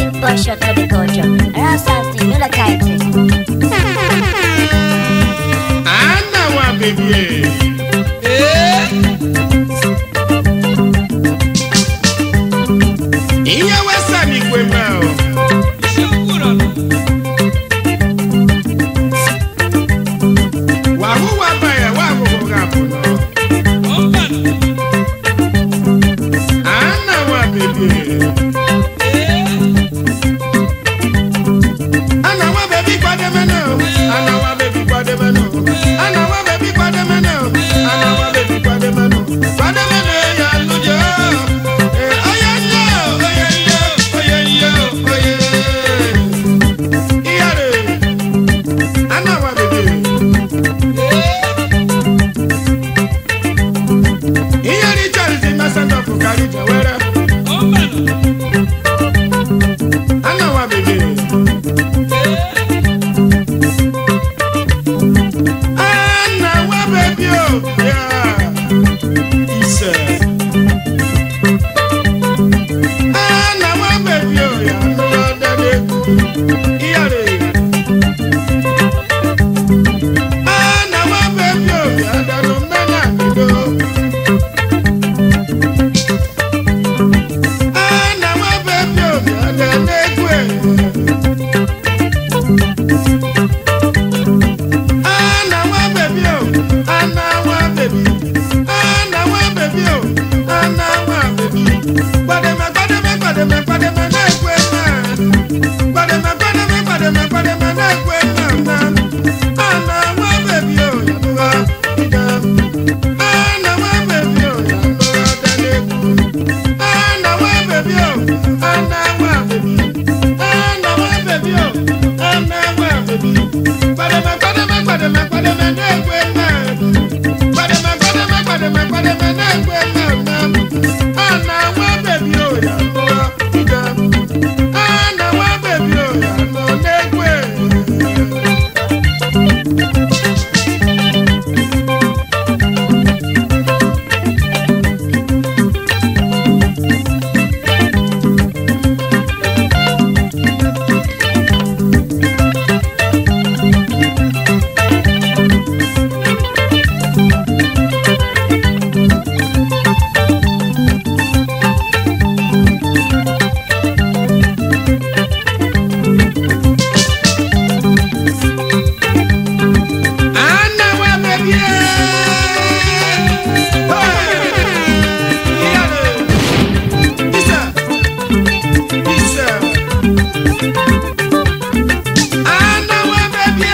big boy shot for the culture. Around something, you look like this. Anna wa baby. Ihe wesa n'igwe ma o. Wahụ wa ba ya wa ahụhụ ga abụ nọ. Anna wa baby. Anna wa baby kwademe na o. Anna wa baby kwademe na o. Anna wa baby kwademe na o. Anna wa baby kwademe na o. Kwademe na ya lụjọ. Eh, oye nyo, oye nyo, oye nyo, oye. Iyare. Anna wa baby. Iyare Charles Imasanda Fukari Jawara. Anna wa baby. Anna wa baby o. Yeah. Ise. Anna wa baby o. Ya lọ dade ku. Iyare. Anna wa baby o. Ya danu mẹ́nà nido. Anna wa baby o. Ya dane kwe. Anna wa baby o, Anna wa baby, Anna wa baby o, Anna wa baby. Gbademe gbademe gbademe gbademe na-ekwe ma. Gbademe gbademe gbademe gbademe na-ekwe ma ma. Anna wa baby o, yanuwa ida. Anna wa baby o, yanuwa daneku. Anna wa baby o, Anna wa baby. Anna wa baby o, Anna wa baby. Gbademe gbademe gbademe gbademe na-ekwe ma. Gbademe gbademe gbademe gbademe na-ekwe ma ma. Anna wa baby o, yanuwa ida. Anna wa baby o, yanuwa na-ekwe. Anna wa baby. Isa. Isa. Anna wa baby.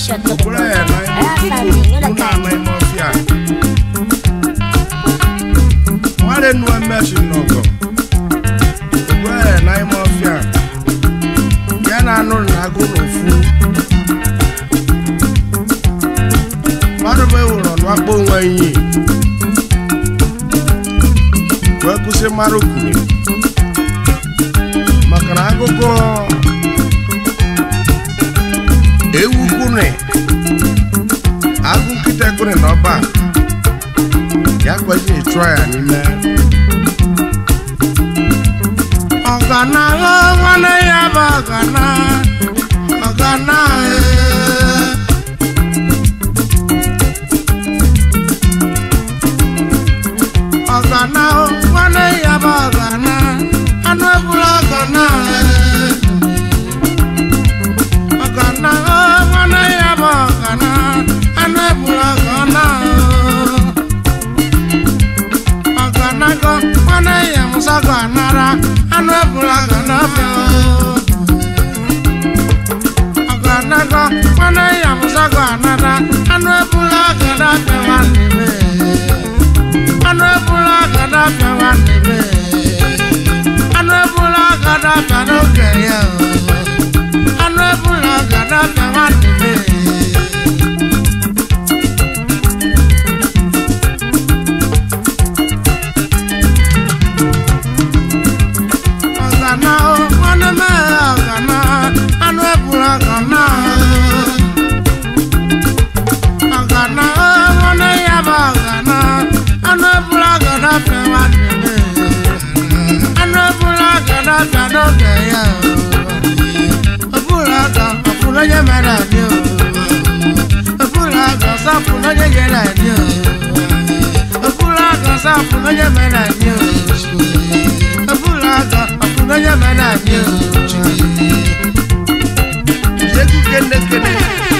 shot to the Okporo ya na Rasta ikuku thing, you know mụ na the ama ime ọfịa. Nware nu emeshi n'ọgọ. Okporo ya na ime ọfịa. Ya na anụ na agụ n'ofu. Mmadụ bụ ewuru n'akpọ onwe iyi. Wee kwụsị mmadụ kwuru. Maka na agụgụ ewu kwune agụ nkịta kwune n'ọba ya kwaji chụọ ya n'ime ọgana nwanne ya bụ ọgana ọgana ee. ọgana nwanne ya bụ ọgana anụ ebula ọgana ee. ọgana nwanne ya bụ ọgana anụ ebula ọgana ọgana gọ nwanne ya musa gọ anara anụ ebula ọgana bịa ọgana gọ nwanne ya musa gọ anara anụ ebula ọgana bịa nwanne m anụ ebula ọgana bịa nwanne m anụ ebula ọgana bịa n'oge ya o. anụ ebula ọgana bịa nwanne m ọgana o nwanne m ọgana anụ ebula ọgana ọgana o nwanne ya bụ ọgana anụ ebula ọgana bịa nwanne m anụ ebula ọgana bịa n'oge ya o ọbụla ọgọ ọfụrụ onye mere anyị o ọbụla ọgọ sọfụrụ onye nyere anyị o ọbụla ọgọ sọfụrụ onye mere anyị o ọbụla ọgọ ọfụrụ onye mere anyị o Jegu kene kene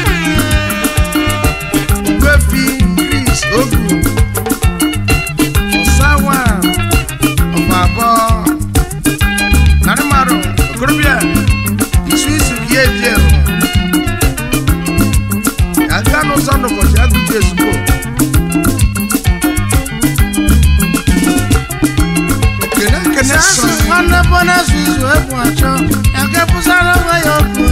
Gwepi Chris Ogu Osawa Ọbabọ Narimaru Okorobịa isu isu ka ya eji ewu aga n'ụzọ n'ụbọchị agụgụ ezugbo kene kene sọ nwanne bọna isu isu egwu achọ ya ga-ebusara onwe ya okwu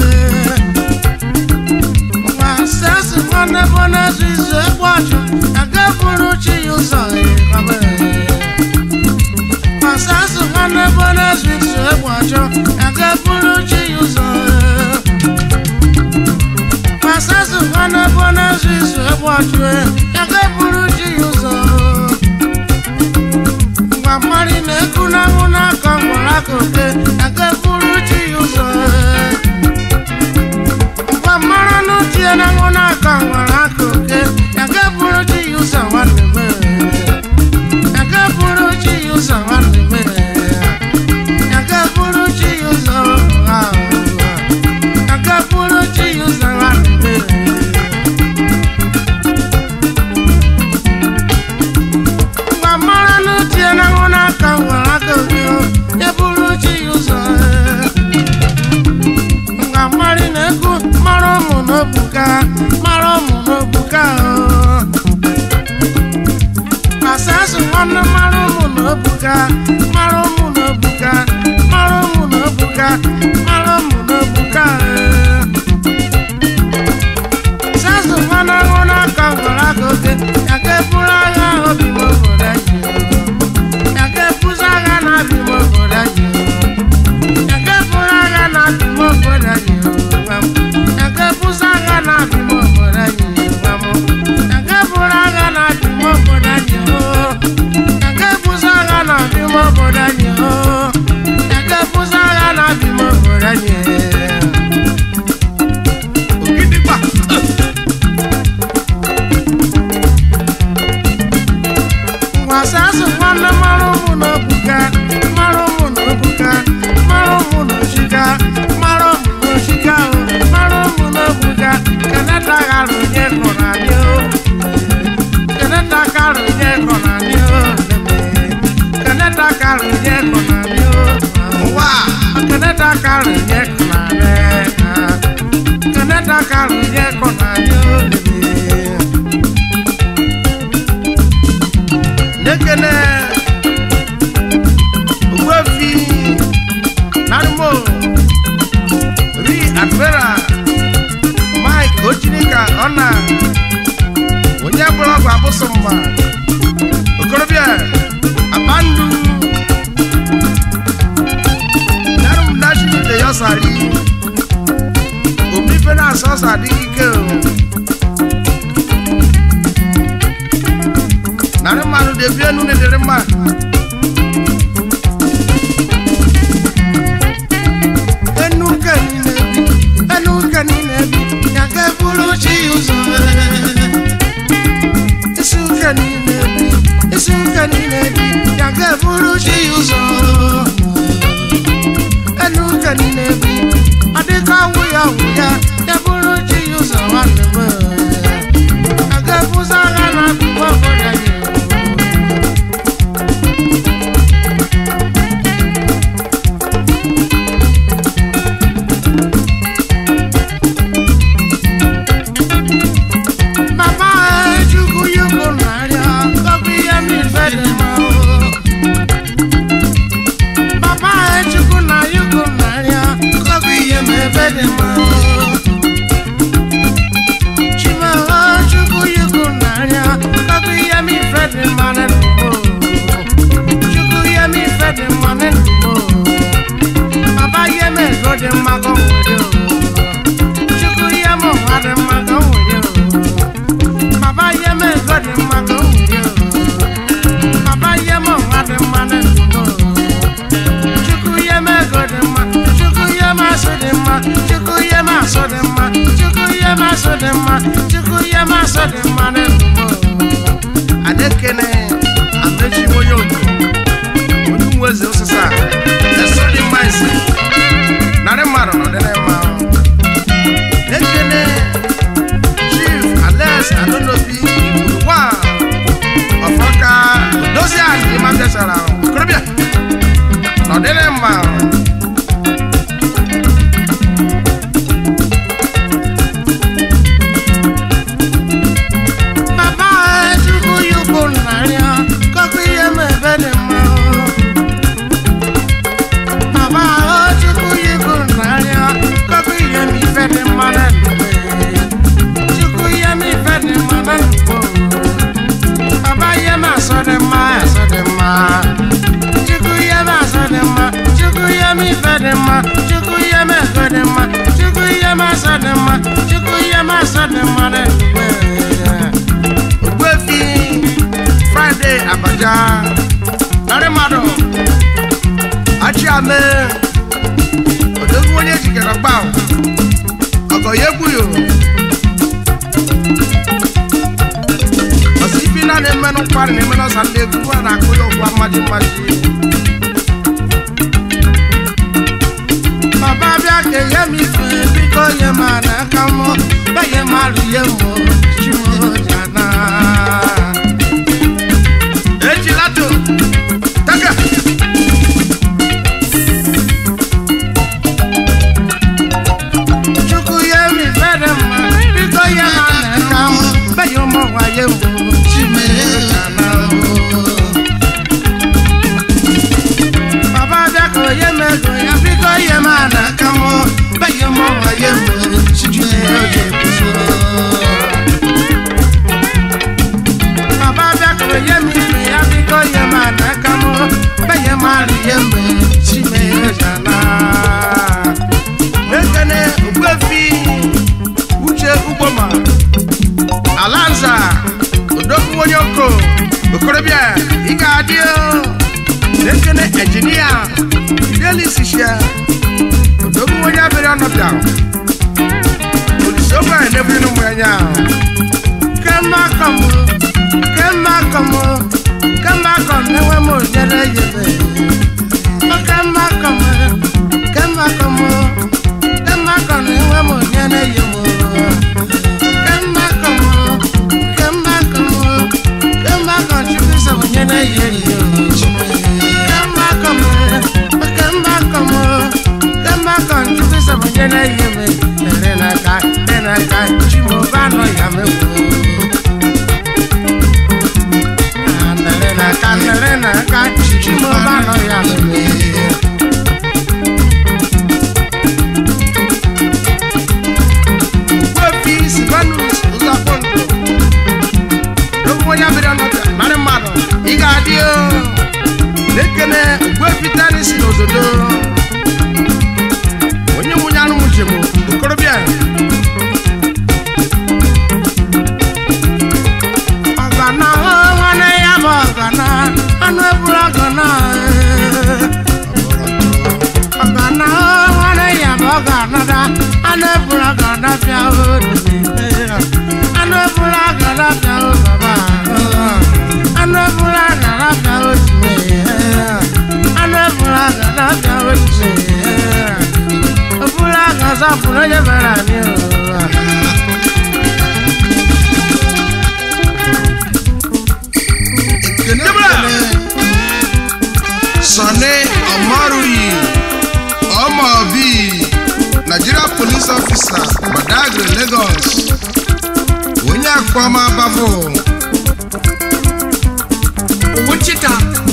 nwa sesi nwanne bọna isu isu egwu achọ ya ga-eburu chi ya ụzọ masasi nwanne bọna isu isu egwu achọ ya ga-eburu chi ya ụzọ masasi nwanne bọna isu isu egwu achọ ya ga-eburu chi ya ụzọ ngwa mmadụ na-ekwu n'anwụ n'aka ngwara aka oke ya ga-eburu chi ya ụzọ ngwa mmadụ n'utie n'anwụ n'aka ngwara aka oke ya ga-eburu chi ya ụzọ nwanne m ya ga-eburu chi ya ụzọ nwanne m ya ga-eburu chi ya ụzọ ah, ya ga-eburu chi ya ụzọ nwanne m ngwa mara n'utie n'anwụ n'aka nwere aka oge ya bụrụ chi ya ụzọ ngwa mmarị na-ekwu mara ụmụ n'obuka mara ụmụ n'obuka asasụ nwanne mara ụmụ n'obuka mara ụmụ n'obuka mara ụmụ n'obuka mara ụmụ n'obuka sasụ nwanne ahụ n'aka nwere aka oge ya ka eburu agha ahụ bi n'obodo anyị ya ka ebuzi agha na-abị n'obodo anyị ya ka eburu agha na-abị n'obodo anyị ya ka ebuzi agha na-abị n'obodo anyị ya ka eburu agha na-abị n'obodo anyị ya ka ebuzi agha na-abị n'obodo anyị ya ka ebuzi agha na-abị n'obodo anyị Ogidigba. Wasasụ nwanne mara ụmụ n'obuga mara ụmụ n'obuga mara ụmụ n'ochiga mara ụmụ n'ochiga o mara ụmụ n'obuga keneta ghara onye kọrọ anyị o keneta kara onye kọrọ anyị o keneta kara onye kọrọ anyị o ụwa keneta kara onye kọrọ anyị keneta kara onye kọrọ anyị asọmma okorobịa abandu yarum nashi de yosari obi fe na asọsọ adịghị ike o narị mmadụ na-ebi enu na-edere mma enu ka niile bi enu ka niile bi ya ga eburu chi ụzọ isi ụka niile bi isi ụka niile bi ya ga eburu chi ụzọ enu ụka niile bi adịka awụ ya awụ ya ya bụrụ chi ụzọ nwanne m ya ga ebuza agha na akụkụ obodo anyị Mama Chukwu yugo narịa kọbụ ihe m ife dị mma o. Mama Chukwu na yugo narịa kọbụ ihe m ebe dị mma o. Chimaho Chukwu yugo narịa kọbụ ihe m ife dị mma na ndụ m o. Chukwu ihe m ife dị mma na ndụ m o. Baba ihe m ego dị mma ka o nwere o. Chukwu ihe m ụwa dị mma ka o nwere o. Baba ye me God in my go. Baba ye mo God in my go. Chuku ye me God in my. Chuku ye ma so in my. Chuku ye ma so in my. Chuku ye ma so in my. Chuku ye ma so in my go. Adekene amechi woyo ojo. Onu mweze osisa. Eso di maisi. Nare maro no dene ma. Ekene chief alex adonobi ìgbòho wà ọ̀fọ́ká dozie àti ìmàbíàsára kúrẹ́bíà nọ̀dẹ́lẹ̀ mbà. Bàbá Chukwu yukwu nàrịa kọkụ ihe m ebe dị mma o. Bàbá Chukwu yukwu nàrịa kọkụ ihe m ife dị mma na ndụ m. Chukwu ihe m ife dị mma na ndụ m. Baba ihe m asọ dị mma asọ dị mma. Chukwu ihe m asọ dị mma. Chukwu ihe m ife dị mma. Chukwu ihe m ego dị mma. Chukwu ihe m asọ dị mma. Chukwu ihe m asọ dị mma na ndụ m. Ogbuefi Friday Abaja narị mmadụ Achiame odogwu onye jikere gbaw ọgọ ya egbuyo ọsị ibi na na-emenụ mkparị na-emenụ ọsa ndị egwu a na-akụ ya ụkwụ mmaji mmaji baba bịa ka enye m ife biko nye m n'aka m benye m arụye m chimojana ejilato taka chukwu ye m ife dị mma biko nye m n'aka m benye ụmụ nwaye m chimojana baba bịa ka onye m ego ya biko nye m n'aka m benye ụmụ nwaye m chimojana baba bịa ka onye m ife ya biko nye m n'aka m benye m arịye m chimojana ekene ogbuefi uche ugboma alanza odogwu onye oko okorobịa ị ga-adị o. ekene ejinia fidelisishia odogwu onye abịrị ọnọbịa oliseogbe a na-ebuli n'ụmụ anya kemakom kemakom kemakom na-enwe m onyere yebe kemakom kemakom kemakom na-enwe m onyere yebe kemakom kemakom kemakom chukwu sọ onyere yebe kemakom kemakom kemakom chukwu sọ onyere yebe tere n'aka tere n'aka chimoba nọ ya mekwu Nere n'aka nere n'aka chimoba nọ ya mekwu Wepi Silvanus Ụzọkpọndụ Ogwu onye o na-ekene ogbuefitani si n'ododo onye nwunye anụ njem okorobịa ọgana nwanne ya bụ ọgana anụ ebula ọgana ọgana nwanne ya bụ ọgana da anụ ebula ọgana bịa odobe anụ ebula ọgana bịa baba anụ ebula ọgana bịa odobe anụ ebula ọgana bịa odobe ebula ọgana zapụrụ onye mere anyị ụwa ekene ekene sọni ọmaruyi ọmọbi nigeria police officer badagry lagos onye akpọma bafo wichita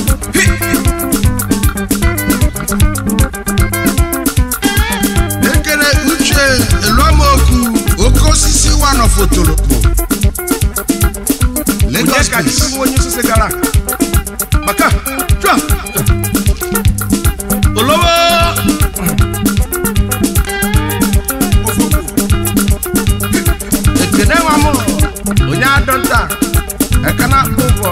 ekele uche eluamoku oke osisi wanọfotolokpo onye lagos ka police. chukwu onye osisi gara maka chua olowo ekene nwa m onye adọnta ekena ụgwọ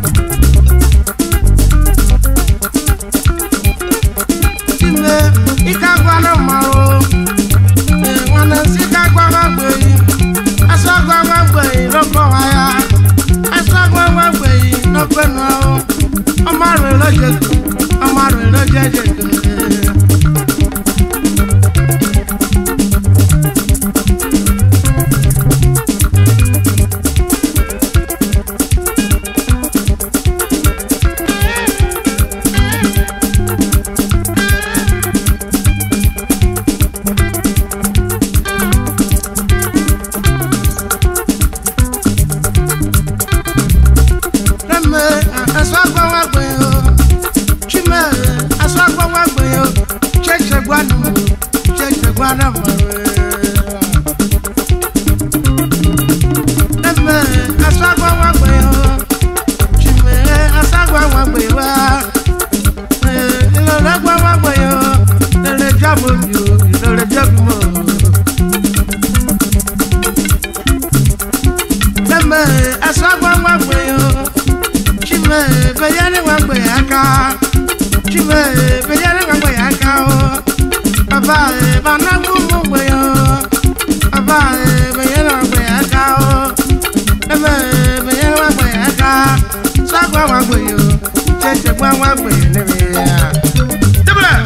ime ike agwana mmanwụ nwanne nsị ka agwagwa gbeyi asụ agwagwa gbeyi n'ọkọwa ya asụ agwagwa gbeyi n'ọkwenu ahụ ọmarụ elojego ọmarụ elojejego Lemme asụ agwagwa gbeyi o chime asụ agwagwa gbeyi o cheche gwanụ cheche gwanụ Lemme asụ agwagwa gbeyi o chime asụ agwagwa gbeyi wa ìlọlẹ gbọmọ gbẹyọ lẹlẹ jábọ mi o ìlọlẹ jábọ mọ. lẹmẹ ẹsọ gbọmọ gbẹyọ chime bẹyẹni wà gbẹyẹ aka chime bẹyẹni wà gbẹyẹ aka o bàbá ẹ bànágbó mọ gbẹyọ bàbá ẹ bẹyẹni wà gbẹyẹ aka o lẹmẹ bẹyẹni wà gbẹyẹ aka sọgbà wà gbẹyọ tẹsẹ gbọmọ gbẹyọ níbi yà. débìlẹ̀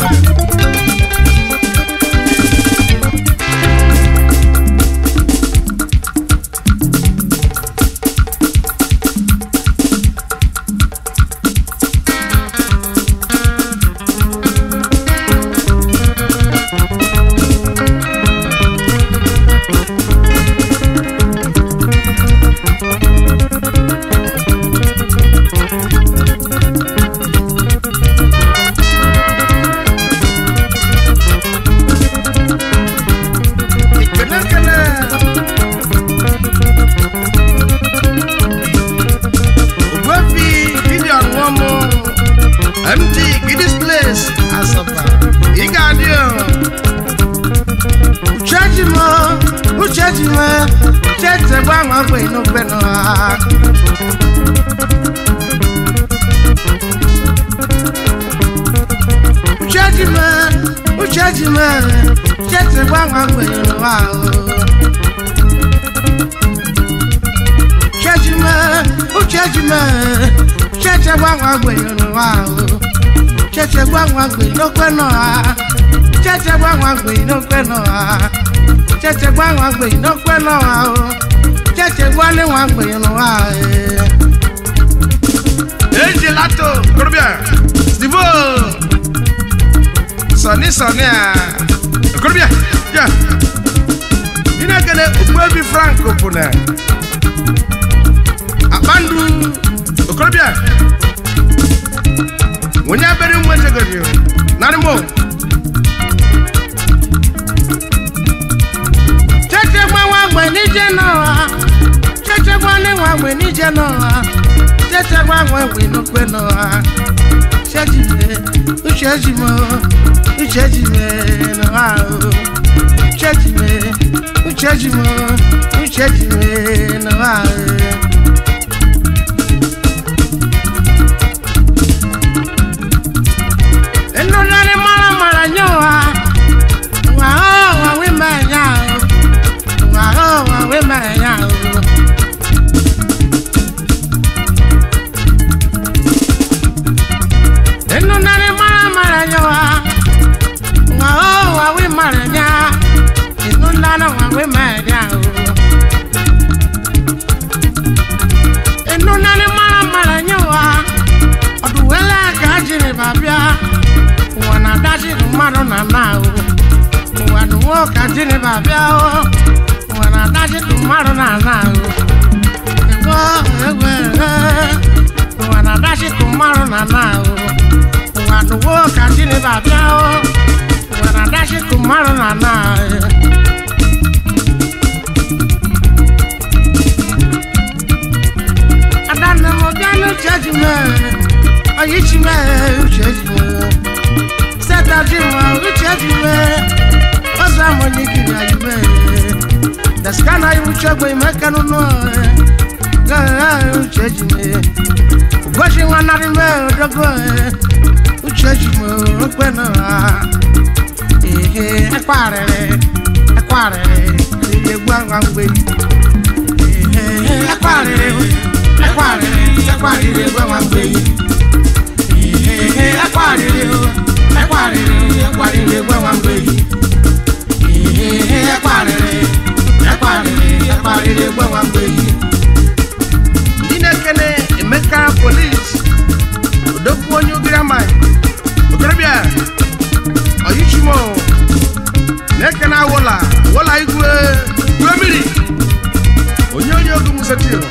ekene ekene ogbuefi gideon nwomo md gidis place asaba ị ga-adị o uchechi m uchechi m uchechi gbanwe gbe n'ogbe n'ụwa uchechi m uchechi m uchechi gbanwe gbe n'ụwa uchechi m uchechi m uchechi gbanwe gbe n'ụwa uchechi gbanwe gbe n'ogbe n'ụwa cheche gbanwe gbe n'okpe n'ụwa cheche gbanwe gbe n'okpe n'ụwa o cheche gbanwe nwa gbe n'ụwa ejilato korobịa stivo sọni sọni a korobịa ya ị na-ekele ogbuebi frank pụna akpandu okorobịa onye abere nwa echegodi narị mo cheche gbanwe gbe n'ije n'ụwa cheche gbanwe nwa gbe n'ije n'ụwa cheche nwa nwe nwe n'okwe n'ụwa uchejime uchejime uchejime n'ụwa o uchejime uchejime uchejime n'ụwa o enunani mara mara nyowa nwa o wa we ma nya o nwa o wa we ma nya o enunani mara mara nyowa nwa o wa we ma nya enunani wa we ma nya o enunani mara mara nyowa ọdụwele ka jiri babịa ụwa na-adachiri mmadụ na na o ụwa nụwo ka jiri babịa o ụwa na-adachiri mmadụ na na o ego ego ego ụwa na-adachiri mmadụ na na o ụwa nụwo ka jiri babịa o ụwa na-adachiri mmadụ na na o adanne m bịa n'uche ji mee oyi ji mee uche ji mee seta ji mee uche ji mee ọzọ ama onye kiri anyị mee daskana iwu chegbe ime kanụ nụ uche ji mee ugochi nwa narị mee odogo uche ji mee okpe na ha ehe ekwarịrị ekwarịrị ihe gwa nwa mgbe ehe ekwarịrị ekwarịrị ekwarịrị egwe nwa mgbe ehe ekwarịrị ekwarịrị ekwarịrị egwe nwa mgbe ehe ekwarịrị ekwarịrị ekwarịrị egwe nwa mgbe ndị na-ekene emeka polis odogwu onye ugirama okorobịa ọyichimo na-ekene awola wola igwe igwe mmiri onye onye ogu musetio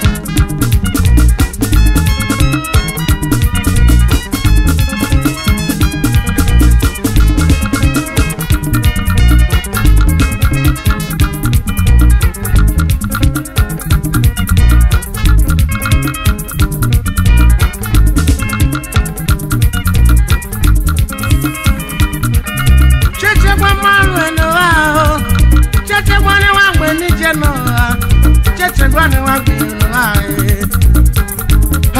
cheche gwa mmanụ n'ụwa ahụ cheche gwa n'ịwa mgbe n'ije n'ụwa cheche gwa n'ịwa mgbe n'ụwa ahụ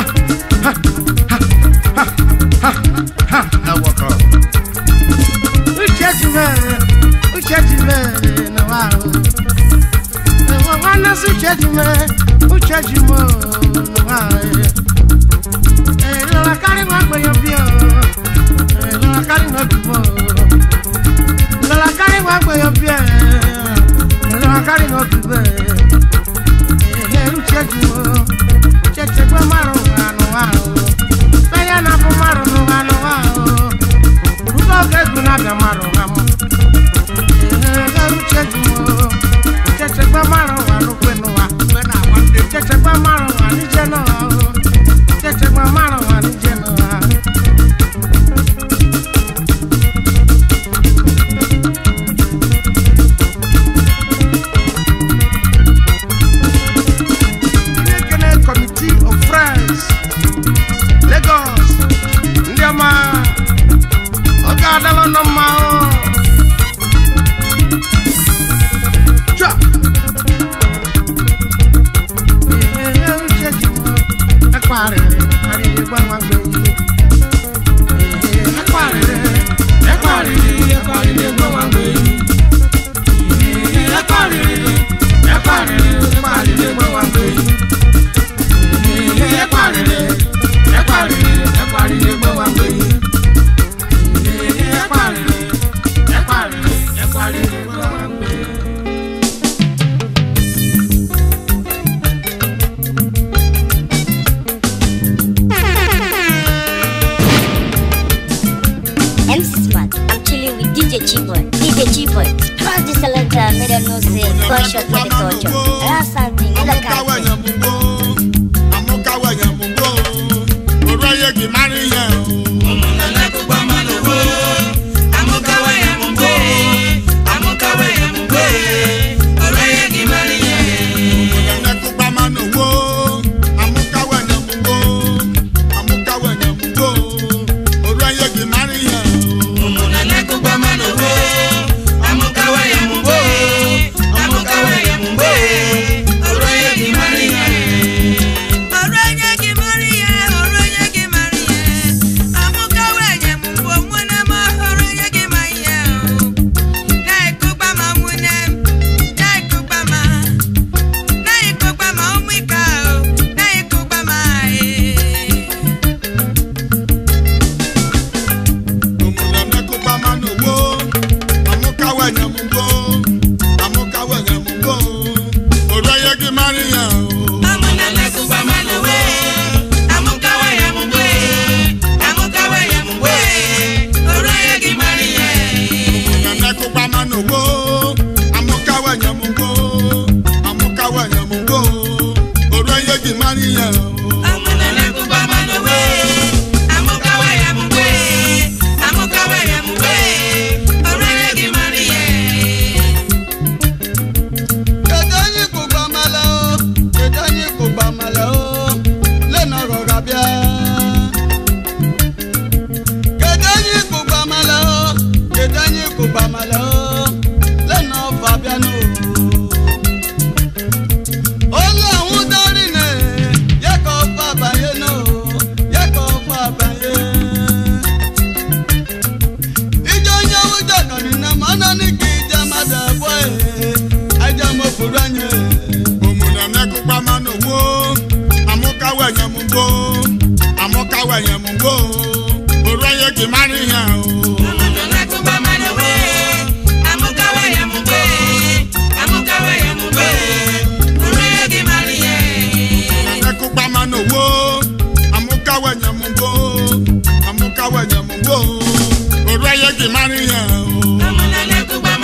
uche ji mere uche ji mere n'ụwa ahụ enwe nwanne si uche ji mere uche ji mo n'ụwa ahụ ee lọla karị nwa mgbe ya obi o ee lọla karị nwa obi mo lọla karị nwa mgbe ya obi e lọla karị nwa obi mo ee uche ji mo cheche gwa mmarụ n'ụwa n'ụwa ahụ fenya na-abụ mmarụ n'ụwa n'ụwa ahụ Ugo oge egwu na-abịa mmarụ ha mụ ee uche ji mo cheche gwa mmarụ ụwa n'ukwe n'ụwa cheche gwa mmarụ ụwa n'ije n'ụwa ahụ cheche gwa mmarụ ụwa n'ije n'ụwa Ekene Committee of Friends, Lagos, ndị ọma, ọ ga-adala nọ mma o. Chua! Ee, uche ji mụ, ekwarịrị, arịrị gbanwa mgbe ihe. Ee, ekwarịrị, ekwarịrị, ekwarịrị gbanwa mgbe ihe. Ee, ekwarịrị, ekwarịrị, ekwarịrị gbanwa mgbe ihe. MC Smart, I'm chilling with DJ Chiboy. DJ Chiboy, cross the selector, made them know say, gunshot with the culture. I have something, you look at it. gị mara ihe o nekụkpa mana owo amụkawa nyamugbo amụkawa nyamugbo oru ihe gị mara ihe o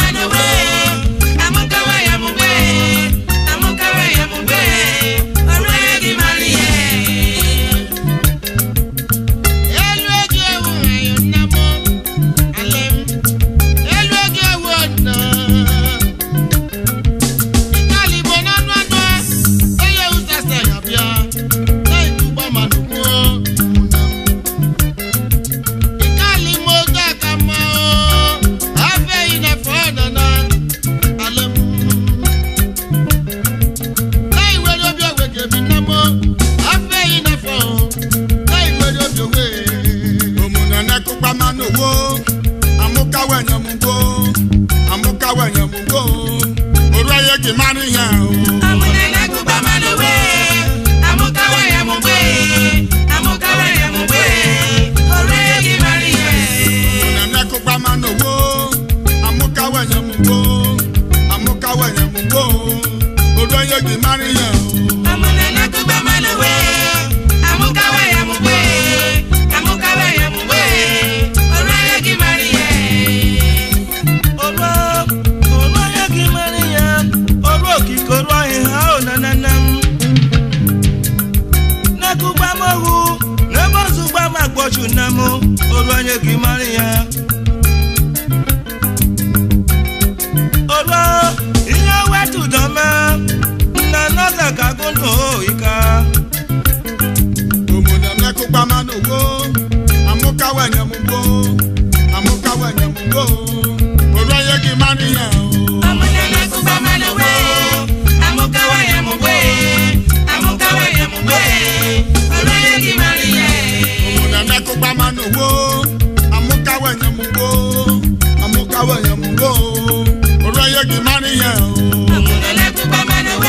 elu oge ewu ayo nna m alem elu oge ewu ọdọ ìkàlì ìbò nánú ọdọ onye ụzasa ya bịa na-ekwu gbamanụ kwuo ìkàlì ime oge aka mma o afeghị na fọdọ na alem na-iwere obi ogwe ga-ebi nna m afeghị na fọ na-iwere obi ogwe omuna nekụkpa mana owo amụkawa nyamugbo amụkawa nyamugbo oru ihe gị mara ihe o omuna nekụkpa mana owo amụkawa nyamugbo amụkawa nyamugbo oru ihe gị mara ihe o Ọrụ ọrụ ahịa gị mara ya, ọrụ okike ọrụ ahịa ahụ na na na m. N'akụkọ amahụ, n'ebe ọzụgba m agbọchụ na mụ, ọrụ ahịa gị mara ya. Ọrụ ihe wetu dọme, na nọza ka gụndụ ịka. omuna nekụkpa mana owo amụkawa nyamugbo amụkawa nyamugbo oru ihe gị mara ihe o omuna nekụkpa mana owo amụkawa nyamugbo amụkawa nyamugbo oru ihe gị mara ihe o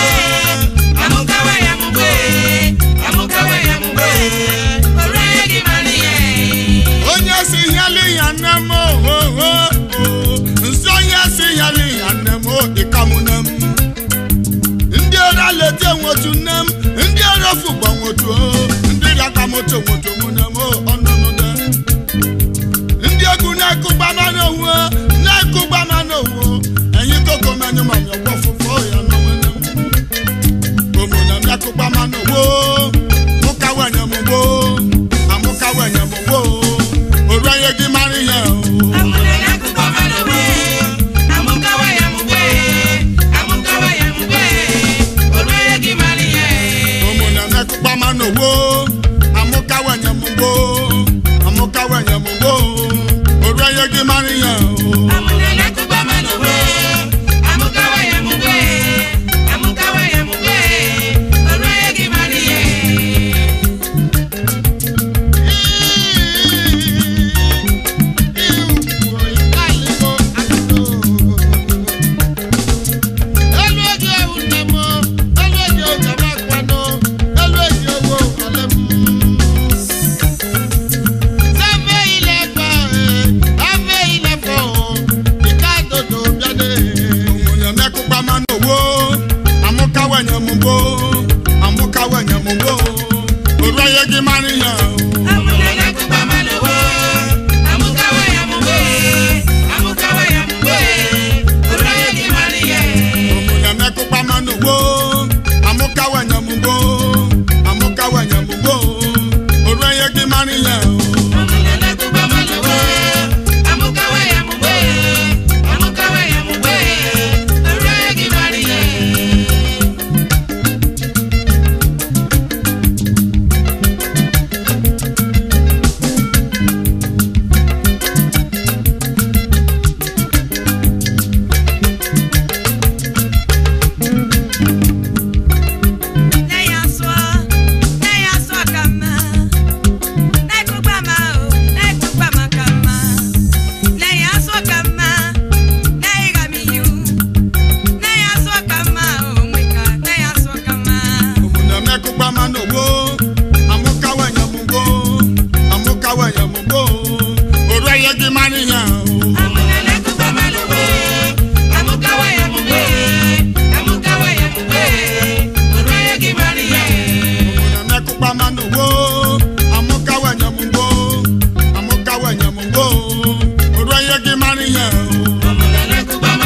onye si hịali ya nne m ohoho nsị onye si hịali ya nne m ịkamụ nne m ndị ọrịa leta nwotu nne m ndị ọrịa fụgba nwotu ndị rakamoto nwotu mụ nne m ọnụnụ nne ndị egwu na-ekụgba mana owu na-ekụgba mana owu enyi koko menyu ma nyọgbọ fụfọ ya n'onwe nne m omuna na-ekụgba mana owu mụkawa nyamugbo amụkawa nyamugbo oru onye gị mara ihe o omuna nekụkpa mana owo amụkawa nyamugbo amụkawa nyamugbo oru onye gị mara ihe o Elu oge ewu nne m, elu oge oge m akwanụ, elu oge owo ọlị m. Sẹ́fẹ̀ ilẹ̀ fọ̀ ẹ̀, afẹ́ ilẹ̀ fọ̀ ọ̀, ìka dodo bíọ́dé. omuna nekụkpa mana owo amụkawa nyamugbo amụkawa nyamugbo oru onye gị mara ihe o omuna nekụkpa mana owo amụkawa nyamugbo amụkawa nyamugbo oru onye gị mara ihe o omuna nekụkpa mana owo amụkawa nyamugbo amụkawa nyamugbo ya gị mara ihe o na-emekụkpa mmanụ wo amụkawa nyamugbo amụkawa nyamugbo oru ihe gị mara ihe o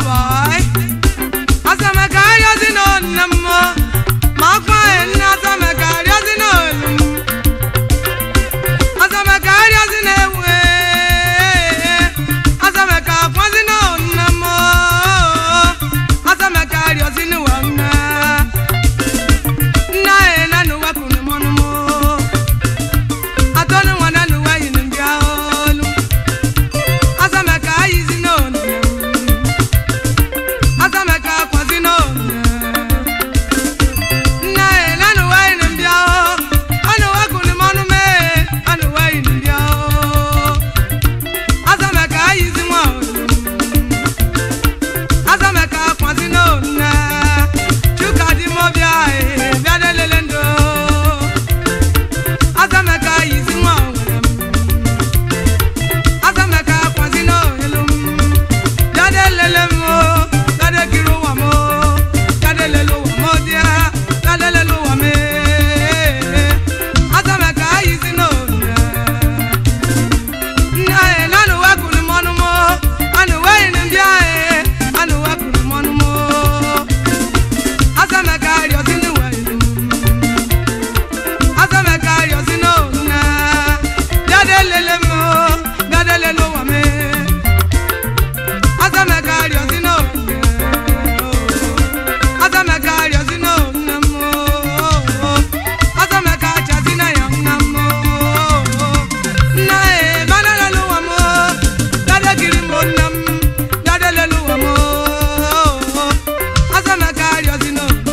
boy. Asameka arịọzi n'onne m ma akwa nne asameka arịọzi n'olu m. Asameka arịọzi na-ewe Asameka akwazi n'onne m Asameka arịọzi n'ụwa nne Nna ya na n'ụwa kunu mọnụ m Atọnụ nwa na n'ụwa yiri ndị olu Asameka ayizi n'onne m Asameka akwazi n'onne nna ya na n'ụwa yiri ndị ahụ anụwa kunu mọnụ mee anụwa yiri ndị ahụ Asameka ayizi nwa olu Asameka akwazi n'onne Chuka di mo bịa ee bịa delele ndo Asameka ayizi nwa onwere m Asameka akwazi n'olu m bịa delele m o bịa dekiri ụwa m o bịa delele ụwa m o bịa bịa delele ụwa m ee Asameka ayizi n'onne nna ya na anụwa kuru m ọnụ m anụwa yiri ndị ahụ anụwa kuru m ọnụ m Asameka arịọzi n'ụwa yiri m Asameka arịọzi n'ona bịa delele m bịa delele ụwa m Asameka arịọzi n'ona Asameka arịọzi n'ona m Asameka achazi na ya nna m nna e banalele ụwa m dadegiri m nna m dadelele ụwa m Asameka arịọzi n'ona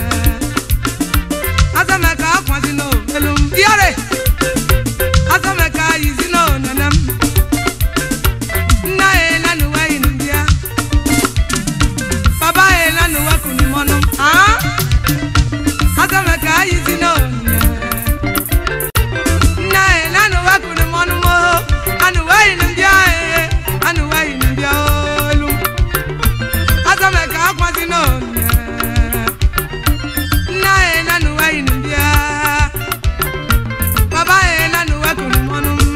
Asameka akwazi n'elu m yare Asameka ayizi n'onene m nna e na n'ụwa yiri ndị ya baba e na n'ụwa kunu mọnụ m ah Asameka ayizi n'onene nna e na n'ụwa kunu mọnụ m anụwa yiri ndị ya e anụwa yiri ndị ya olu Asameka akwazi n'onene nna ya na n'ụwa yiri ndị ya baba ya na n'ụwa kuru mọnụ m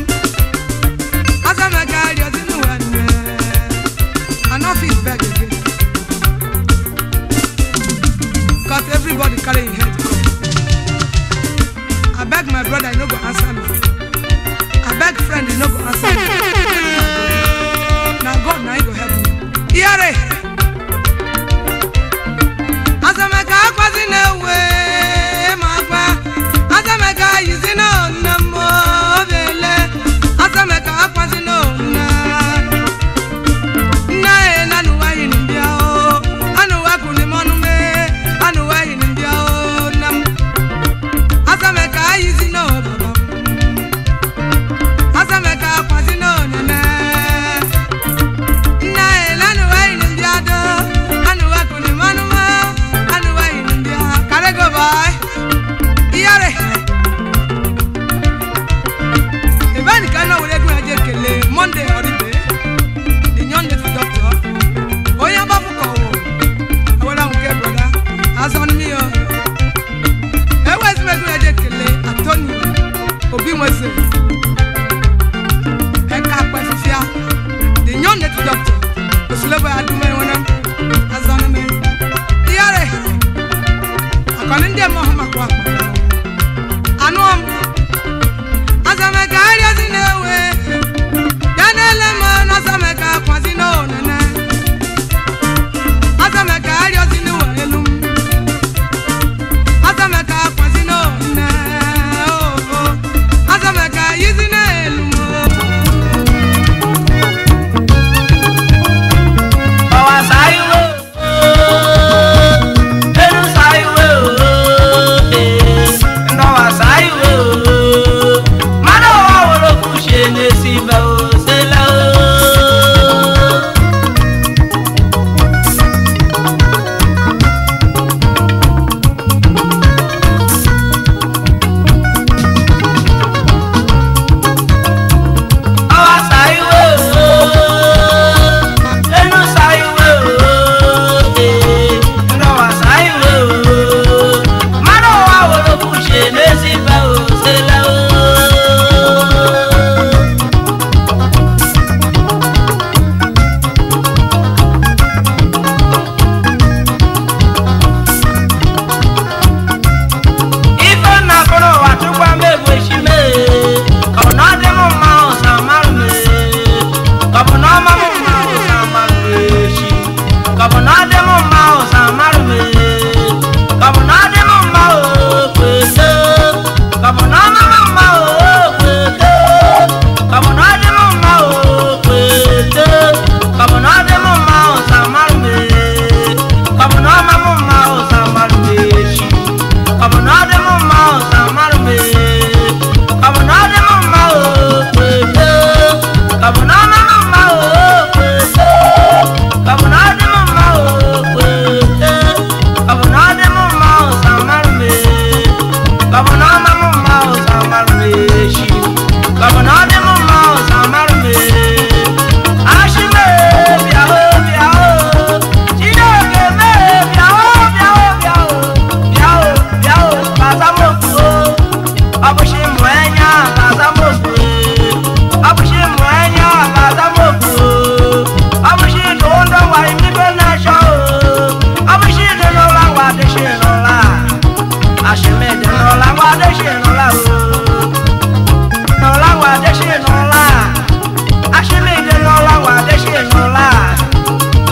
Asameka arịọzi n'ụwa nne I no fit beg again cause everybody carry im head come I beg my brother he no go answer me I beg friend he no go answer me na God na him go help me iyere. Asameka akwazi na-ewe ma akwa Asameka yizi na nne m obele Asameka akwazi na nne nna ya na n'ụwa yiri ndị ahụ anụwa kuli m ọnụ mee anụwa yiri ndị ahụ nne m Asameka yizi na baba m Asameka akwazi na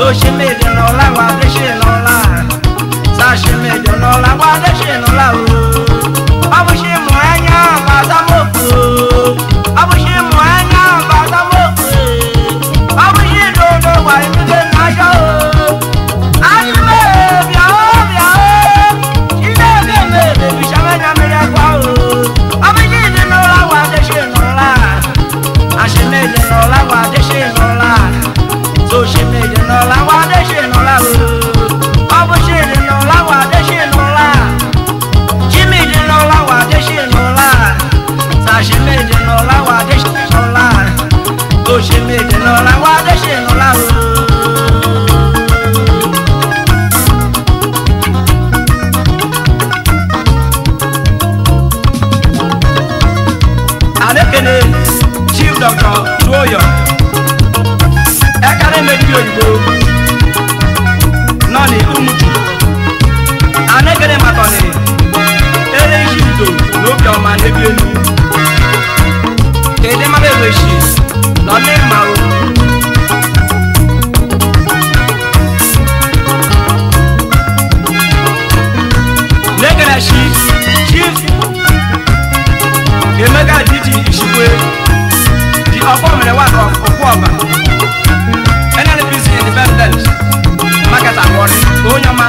Oshimede n'ọla wa adịshị n'ọla Sashimede n'ọla wa adịshị n'ọla o Ọbụshị mụ anya bata mokwu Ọbụshị mụ anya bata mokwu Ọbụshị dodo wa imide n'aja o Ayime bịa o bịa o Chineke mere bishamenya mere akwa o Ọbụshị dị n'ọla wa adịshị n'ọla Ashimede n'ọla wa adịshị n'ọla Soshimede n'ọla wa adịshị n'ọla o Ọbụshị n'ọla wa adịshị n'ọla Jimmy n'ọla wa adịshị n'ọla Sashimede n'ọla wa adịshị n'ọla Soshimede n'ọla wa adịshị n'ọla o Adekene Chief Dr. Tuoyo Ekare Meji Oyibo Nọni Umuchu Anekene Makọni Ere Ishibito n'obi ọma n'ebi elu Kede mmadụ eweshi nọ n'ịma o Nekene shi Chief Emeka Didi Ishikwe the ọkpọmere one of Okwuọba NNPC independent market award onye ọma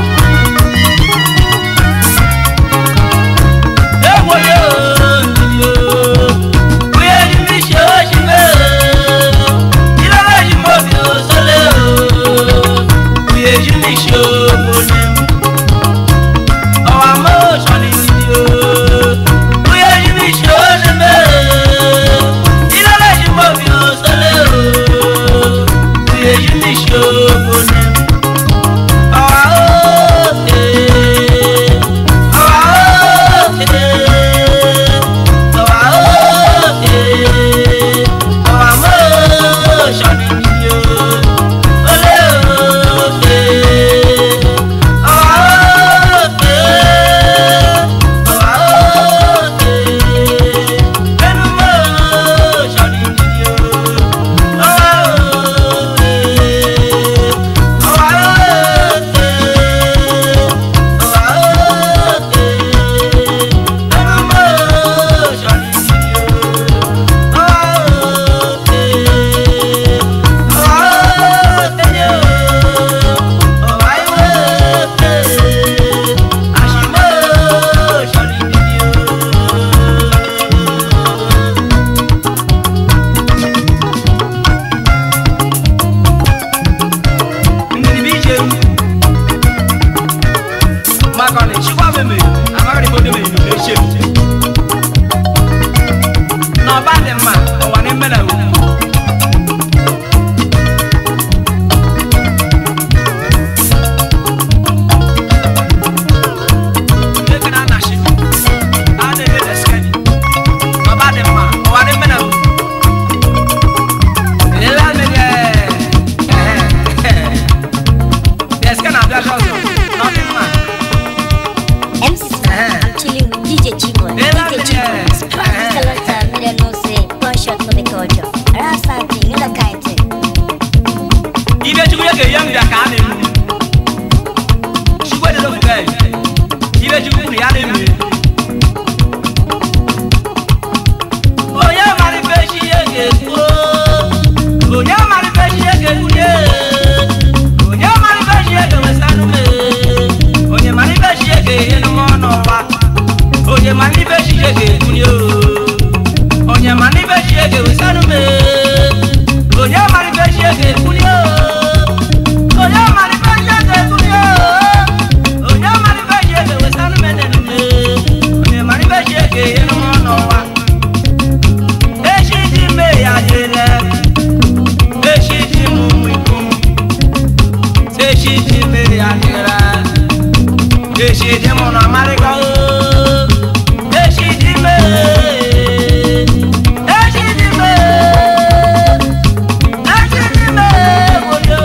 Ewoye ooo, onye ji mi ṣe oṣù mẹ́ẹ̀ẹ́, ìlọ́lá yìí mo fi òṣèlè ooo, onye ji mi ṣe òbòdì ọwọ́ àmọ́ òṣèlè ìdí ooo, onye ji mi ṣe oṣù mẹ́ẹ̀ẹ́, ìlọ́lá yìí mo fi òṣèlè ooo, onye ji mi ṣe òbòdì ọwọ́ òkè. Makọni, chikwa meme, amaghị m onye mere ilu na-eche m. n'ọba dị mma ụwa na mmena ugwu Eke na anashi, a na-eme deskeni. N'ọba dị mma ụwa na mmena ugwu Ele amịrị, eh, eh, deskeni abịa ọzọ, n'ọdị mma. MC I'm chilling with DJ Chiboy. DJ Chiboy. Scratch the selector, me don't know say gunshot for the culture. Around something, you look kind thing. ibe chukwu ya ga-eyi nri ya ka a na-emu chukwu edelo fuga ibe chukwu kwuru ya na-eme onye mara ife chi ya ga-ekwu onye mara ife chi ya ga-ekwunye onye mara ife chi ya ga-ewesa n'ume onye mara ife chi ya ga-enye n'ụmụ n'ụwa onye mara ife chi ya ga-ekwunye onye mara ife chi ya ga-ewesa n'ume onye mara ife chi ya ga-ekwunye onye mara ife chi ya ga-ekwunye onye mara ife chi ya ga-ewesa n'ume n'elume onye mara ife chi ya ga-enye n'ụmụ n'ụwa echi dị ime ya dịle echi dị m ụmụ ikom echi dị ime ya dịle echi dị m na amarịka o echi dị ime echi dị ime echi dị ime obodo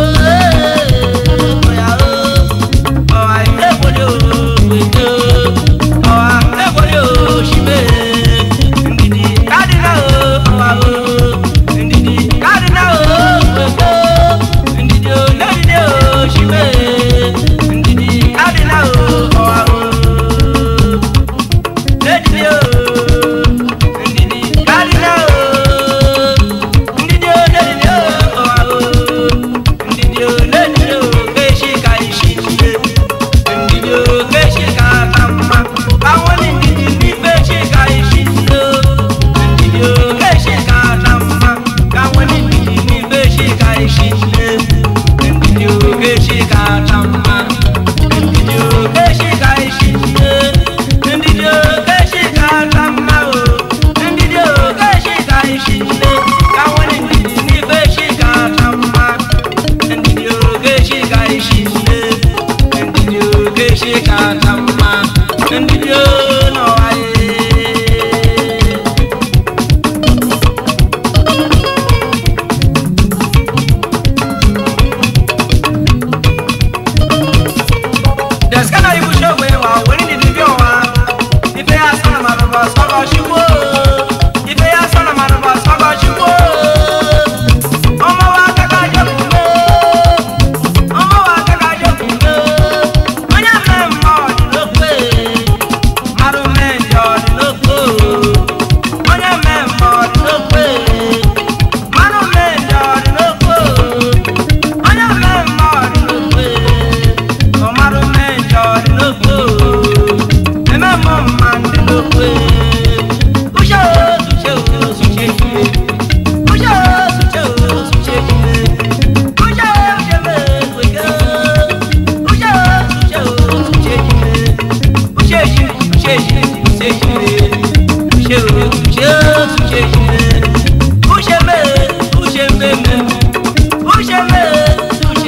oya o ọwa ebodo obodo ọwa ebodo oshime ndidi kadina o ọwa o ndidi kadina o obodo ndidi o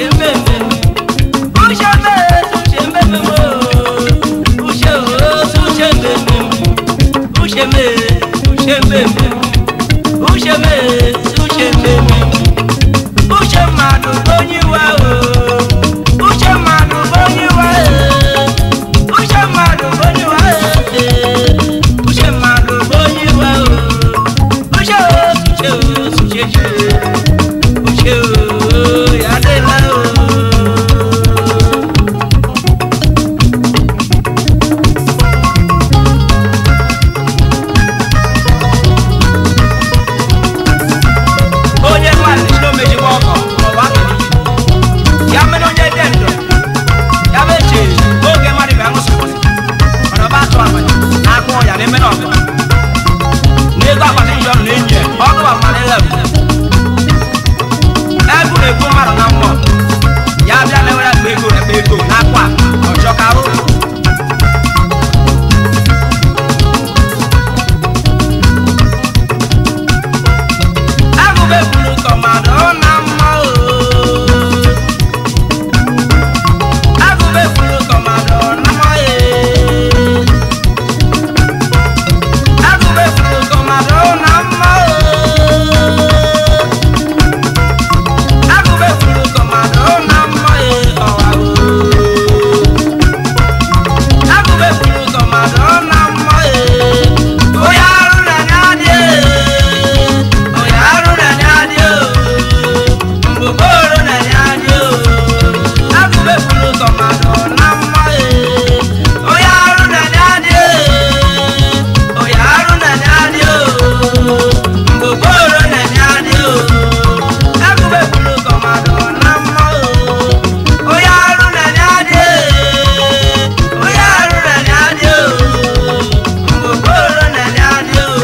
Uche mmadụ bụ onye iwe o Uche mmadụ bụ onye iwe o Uche mmadụ bụ onye iwe o Uche mmadụ bụ onye iwe o Uche o Uche o Uche o Uche o ya adịla o onye mmadụ si n'omejikwa ọkọ maọbụ aka ya mere onye dị ndụ ya bụ eche oge mmadụ bịa ṅụsịpụsị mana ọba atụ abanye na-akpọ ya na-eme na ọgụ na ego akpata ihe ọnụ na-enyi ya ọgụ ba mmadụ elebu ebu na-egbu mmadụ na mmụọ ya bịa na-ewere akpa ego ekpe ego na-akwa ọchọ ka ahụ agụba ebulu kọmando na mma o agụba ebulu kọmando na mma e agụba ebulu kọmando na mma o agụba ebulu kọmando na mma e ọwa o agụba ebulu kọmando na mma e onye arụ na anya dị e onye arụ na anya dị o mgbogoro na anya dị o agụba ebulu kọmando na mma e onye arụ na anya dị e onye arụ na anya dị o mgbogoro na anya dị o agụba ebulu kọmando na mma o onye arụ na anya dị e onye arụ na anya dị o mgbogoro na anya dị o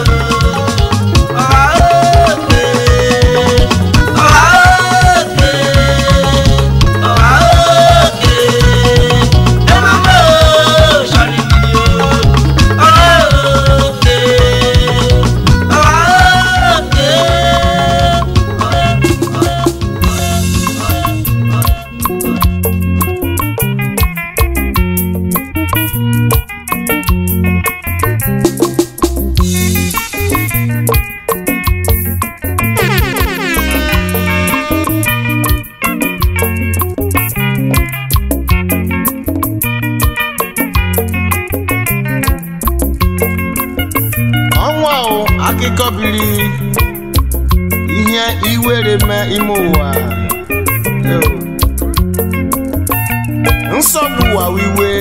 ọnwa o akụkọ biri ihe iwere mee ime ụwa Eo. nsogbu ụwa wiwe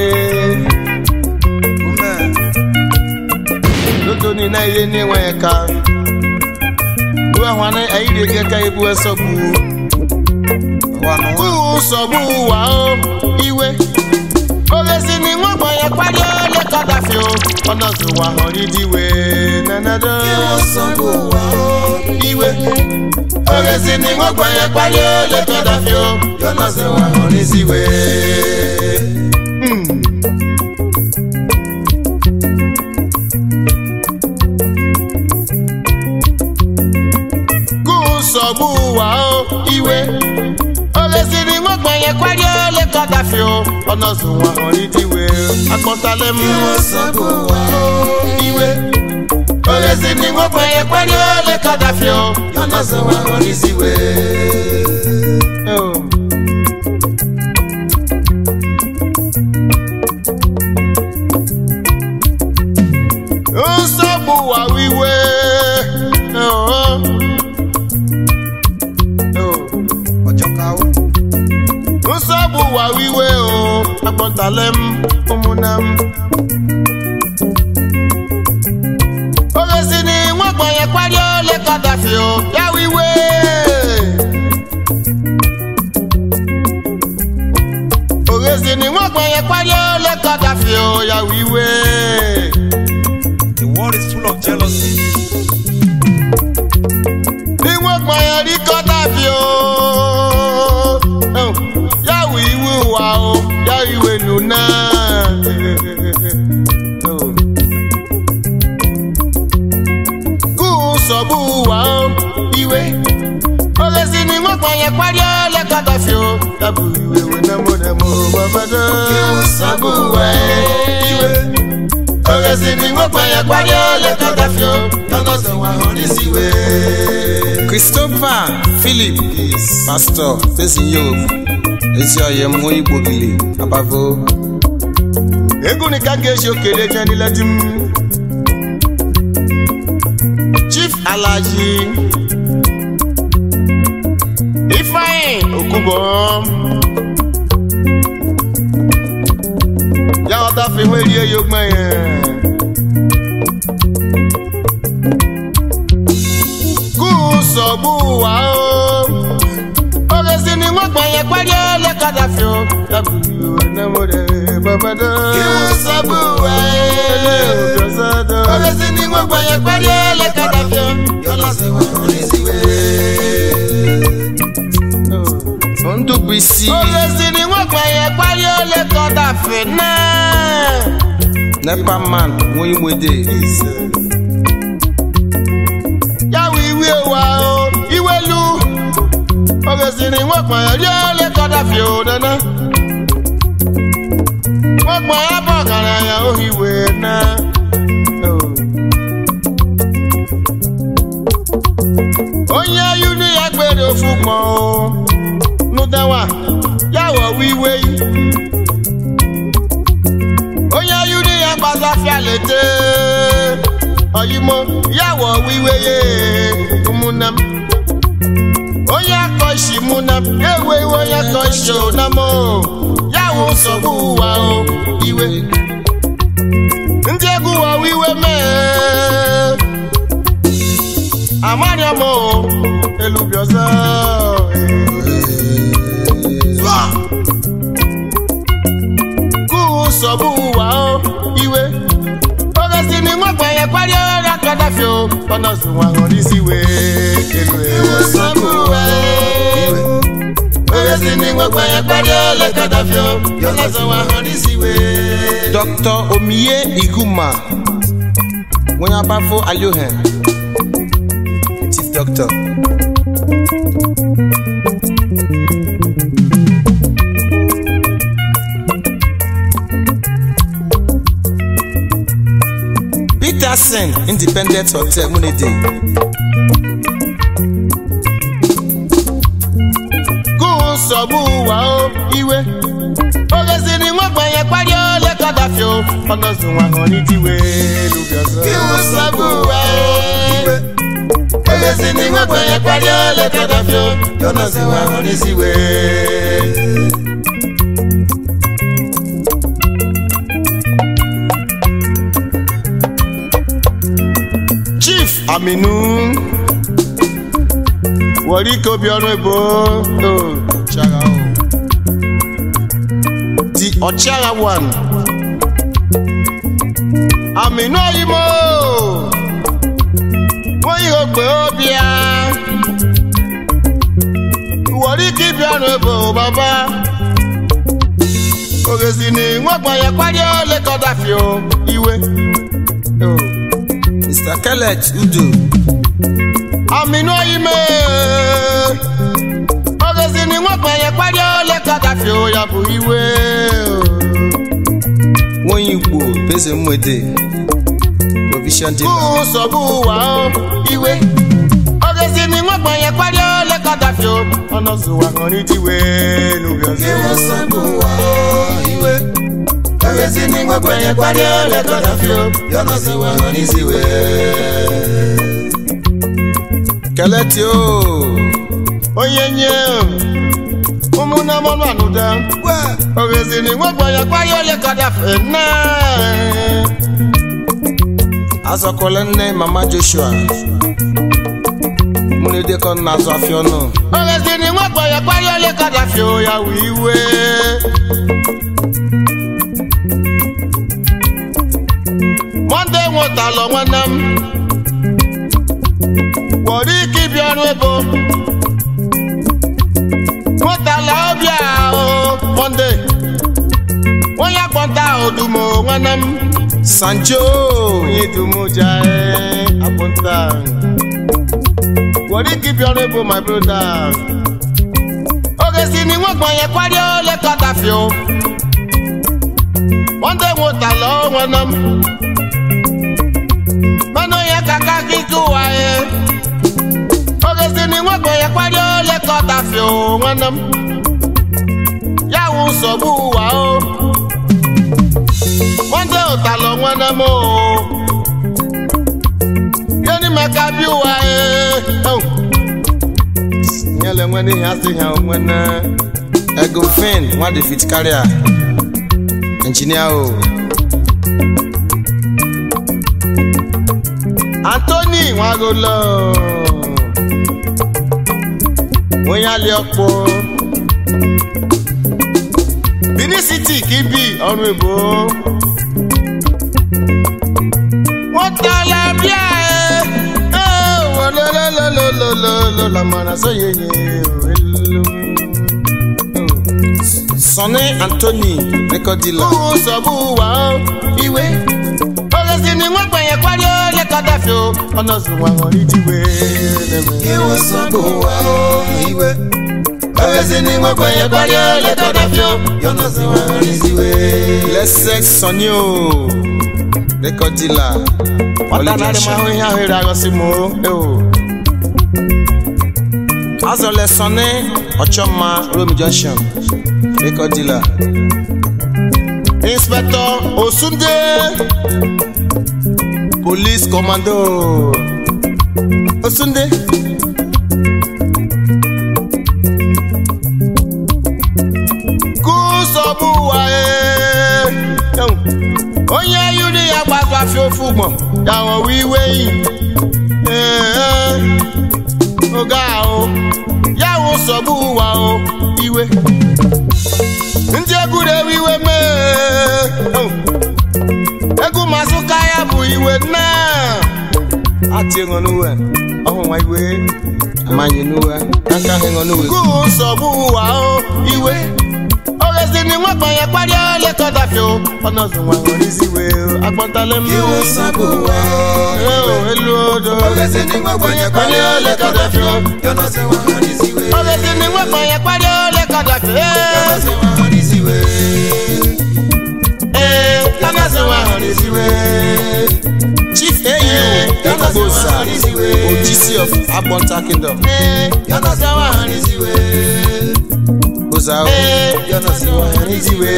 dodo ni na ihe na-enweghị ka ruahwana ayiri ege ka ebu nsogbu Uhu nsogbu ụwa o iwe ogezi ni nwa gbanye kpali ole kọdafi o ọnọdụ ụwa họrọ idiwe nanado iwe ogezi ni nwa gbanye kpali ole kọdafi o ọnọdụ ụwa họrọ iziwe Hmm. Kụ nsogbu ụwa o iwe olesiri nwagbanye kwari ole kọdafi o ọnọzụ nwa hụrụ idiwe akpọtala m iwe olesiri nwagbanye kwari ole kọdafi o ọnọzụ nwa hụrụ iziwe Oh. nsogbu ụwa wiwe Oh, oh. Oh. nsogbu ụwa wiwe o akpọtala m ụmụnna m ogezi ni nwagbanye kpari ole kọdafi o ya wiwe ogezi ni nwagbanye kpari ole kọdafi o ya wiwe The world is full of jealousy. ni nwagbanye rí kọdafi o Oh, ya wiwe wa o ya wiwe nuna. Oh. kú sọ̀bù wà ó ìwé. Ogesi ni wọ́n gbọ̀nyẹ̀ parí ọlẹ́kọ̀tọ̀ fi o, ya bụ iwe wenemo nemo babado sabu uwe iwe ogezi ni nwekwenye kparie lekọtafio yọnọsọ nwa hụrụ isi wee christopher philip pastor tesinyo ezi ọyị m nwa igbo gili abavo ego ni ka ga-eji okele je nílẹ̀ di m chief alaji ifeanyi okubo ya ọta fi hwe rie yo gbẹ yẹn kú sọ̀gbù wá o oge si ni wọ́n gbẹ̀yẹ pẹ́rí ọlẹ́kadà fi o yàgò ìwé nẹ́mọ̀dé bàbádọ́. kí wọ́n sábò wá ẹ̀ oge si ni wọ́n gbẹ̀yẹ pẹ́rí ọlẹ́kadà fi o yọ̀lá sí wọn orí sí wẹ́. ndụbụ isi oge si ni wọ́n gbẹ̀yẹ pẹ́rí ọlẹ́kadà fi náà. nepa man nwa igwede yàwó ìwé wa o ìwé lu oge si ni wọ́n gbẹ̀yẹ ọlẹ́kadà fi o dáná. wọ́n gbọ́ ya bọ̀ kàrà ya ohiwe náà. onye ayu ni ya gbere ofu gbọ̀n o nudawa yàwọ̀ wíwé yìí. onye ayu ni ya gbàgbà fialete ọyìmọ yàwọ̀ wíwé yé múnam. onye akọ ìṣì múnam ewe iwe onye akọ ìṣì ònàmọ́ yàwó nsogbu wa o iwe. ndị egwu wa wiwe mee amariam o elubioza kú nsogbu wa o iwe. oge si ni wọ́n gbẹ̀yẹ parí ọ̀rọ̀ akadàfẹ́ o ọ̀nà sùn wọn hàn ní síwé elu ewu nsogbu wa iwe. oge si ni wọ́n gbẹ̀yẹ parí ọ̀rọ̀ akadàfẹ́ o ọ̀nà sùn wọn hàn ní síwé. dr omiye iguma nwa abafo aliohen chief doctor peterson independent hotel munede kú nsogbu wa o iwe. oge si ni wọ́n gbẹ̀yẹ parí ọ̀rọ̀ akadàfẹ́ o ọ̀nà sùn wọn hàn ní tiwé lùbíọ̀sán. kí wọ́n sọ́gbù wa o iwe. oge si ni wọ́n gbẹ̀yẹ parí ọ̀rọ̀ akadàfẹ́ o ọ̀nà sùn wọn hàn ní tiwé. chief aminu wọ̀rí kobi ọ̀run ìbò o ṣara o di ọ̀chara one aminu oyimo wọ́n yí ògbé obìá wọ̀rí kíbi ọ̀run ìbò bàbá ògèsì ni wọ́n gbọ̀nyẹ̀ pàdé ọ̀lẹ́kọ̀dà fi o ìwé. o. mr kelech udo àmínú oyime ọgẹsì ni wọn gbẹyẹ pàdé ọlẹkadà fi òyàbò ìwé nwa igbo beze mwede provision kú dealer sọ̀bù wà ó ìwé ọgẹsì ni wọn gbẹyẹ pàdé ọlẹkadà fi ọ̀nà sùwà kan ní tiwé lóbi ọ̀sẹ̀. kí wọ́n sọ̀bù wà ó ìwé ọgẹsì ni wọn gbẹyẹ pàdé ọlẹkadà fi ọ̀nà sùwà kan ní tiwé. keleti o onye nye ụmụnne mọnụ anụda ogezi ni wọn gbọnyẹ pàdé ọlẹkadà fi náà. azọkwala nne mama joshua munede kọ na azụ afịa ọnụ ọlẹ́sìn ni wọ́n gbọ̀yẹ̀ parí ọlẹ́ kadà fi òyà wíwé. mọ́ndé wọn ta lọ wọn nam. wọ̀rí kíbi ọrùn ebo. wọ́n ta la óbí àhó mọ́ndé. wọ́n yà pọ́ńtà òdùmọ̀ wọn nam. sanjo oyin dùmọ̀ jà ẹ́ àpọ́ńtà. wọ̀rí kíbi ọrùn ebo my brother. ogesi ni wọ́n wọ́n gbọ̀n yẹn parí ó lé kọ́tàfì o. wọ́n dé wo tà lọ́wọ́ wọn náà. mọ́nú yẹn kàkà kíkú wáyé. ogesi ni wọ́n gbọ̀n yẹn parí ó lé kọ́tàfì o wọn náà. yàwù sọ̀bù wà o. wọ́n dé òtà lọ wọn náà mọ́ o. yẹ́nì mẹ́ka bí wáyé. ìyẹn lè wọ́n ní ìyá sí ìyá wọn náà. Egofin nwa David Carrier engineer o anthony nwagolo onye alị ọkpụ benin city kibi ọrụ ebo nwatala bịa e wololololololo mana soyeye elu Sonny Anthony record dealer kúrú sọ̀bù wà ó ìwé olùsí ni wọ́n gbẹ̀yẹ̀ parí ó lẹ́kọ̀ọ́ dàfẹ́ o ọ̀nà sùn wà wọ́n rí jíwé Ìwọ sọ́gbò wá o ìwé olùsí ni wọ́n gbẹ̀yẹ̀ parí ó lẹ́kọ̀ọ́ dàfẹ́ o Yọ̀nà sí wọn rí síwé. Lẹ́sẹ̀k Sonny o record dealer ọ̀tá náà ni máa ń hí ahọ́n ìrìn àgọ́sí mu ó o. Azọlẹ̀ Sonny Ọ̀chọ́mma Rome Junction record dealer inspector osunde police commando osunde. kú sọ́bù wáyé onye yuri ya gbagba fi ofu gbọ̀n yàwọn wíwé yìí oga o yàwọn sọ́bù wà o iwe ndị egwu na-ewe iwe mee egwu masụka ya bụ iwe nna Ati ŋɔ nuwɛ ɔhun wa iwe amanyi nuwɛ kankan he ŋɔ nuwɛ. kú sọ̀bù wà ó iwe ogezi ni wọ́n gbọ̀n yẹn parí ó lè kọ́ dàfẹ́ o ọ̀nà sùn wà wọ́n rí sí iwe o agbọ́ntálẹ̀ mi Ìwọ sọ́gbò wá o o elu odò Ọ̀gẹ̀sẹ̀ ní gbogbo yẹn parí ó lè kọ́ dàfẹ́ o Yọ̀nà sí wọn rí síwé. ogezi ni wọ́n gbọ̀n yẹn parí ó lè kọ́ dàfẹ́ Yọ̀nà sí wọn rí síwé. ee ọ̀nà sùn wà wọ́n rí sí iwe. Chief AU Ekbosa Ogisi of Agbonta Kingdom. Yọ̀nà sùn wà wọ́n rí sí iwe. Gbosa o. Yọ̀nà sùn wà wọ́n rí sí iwe.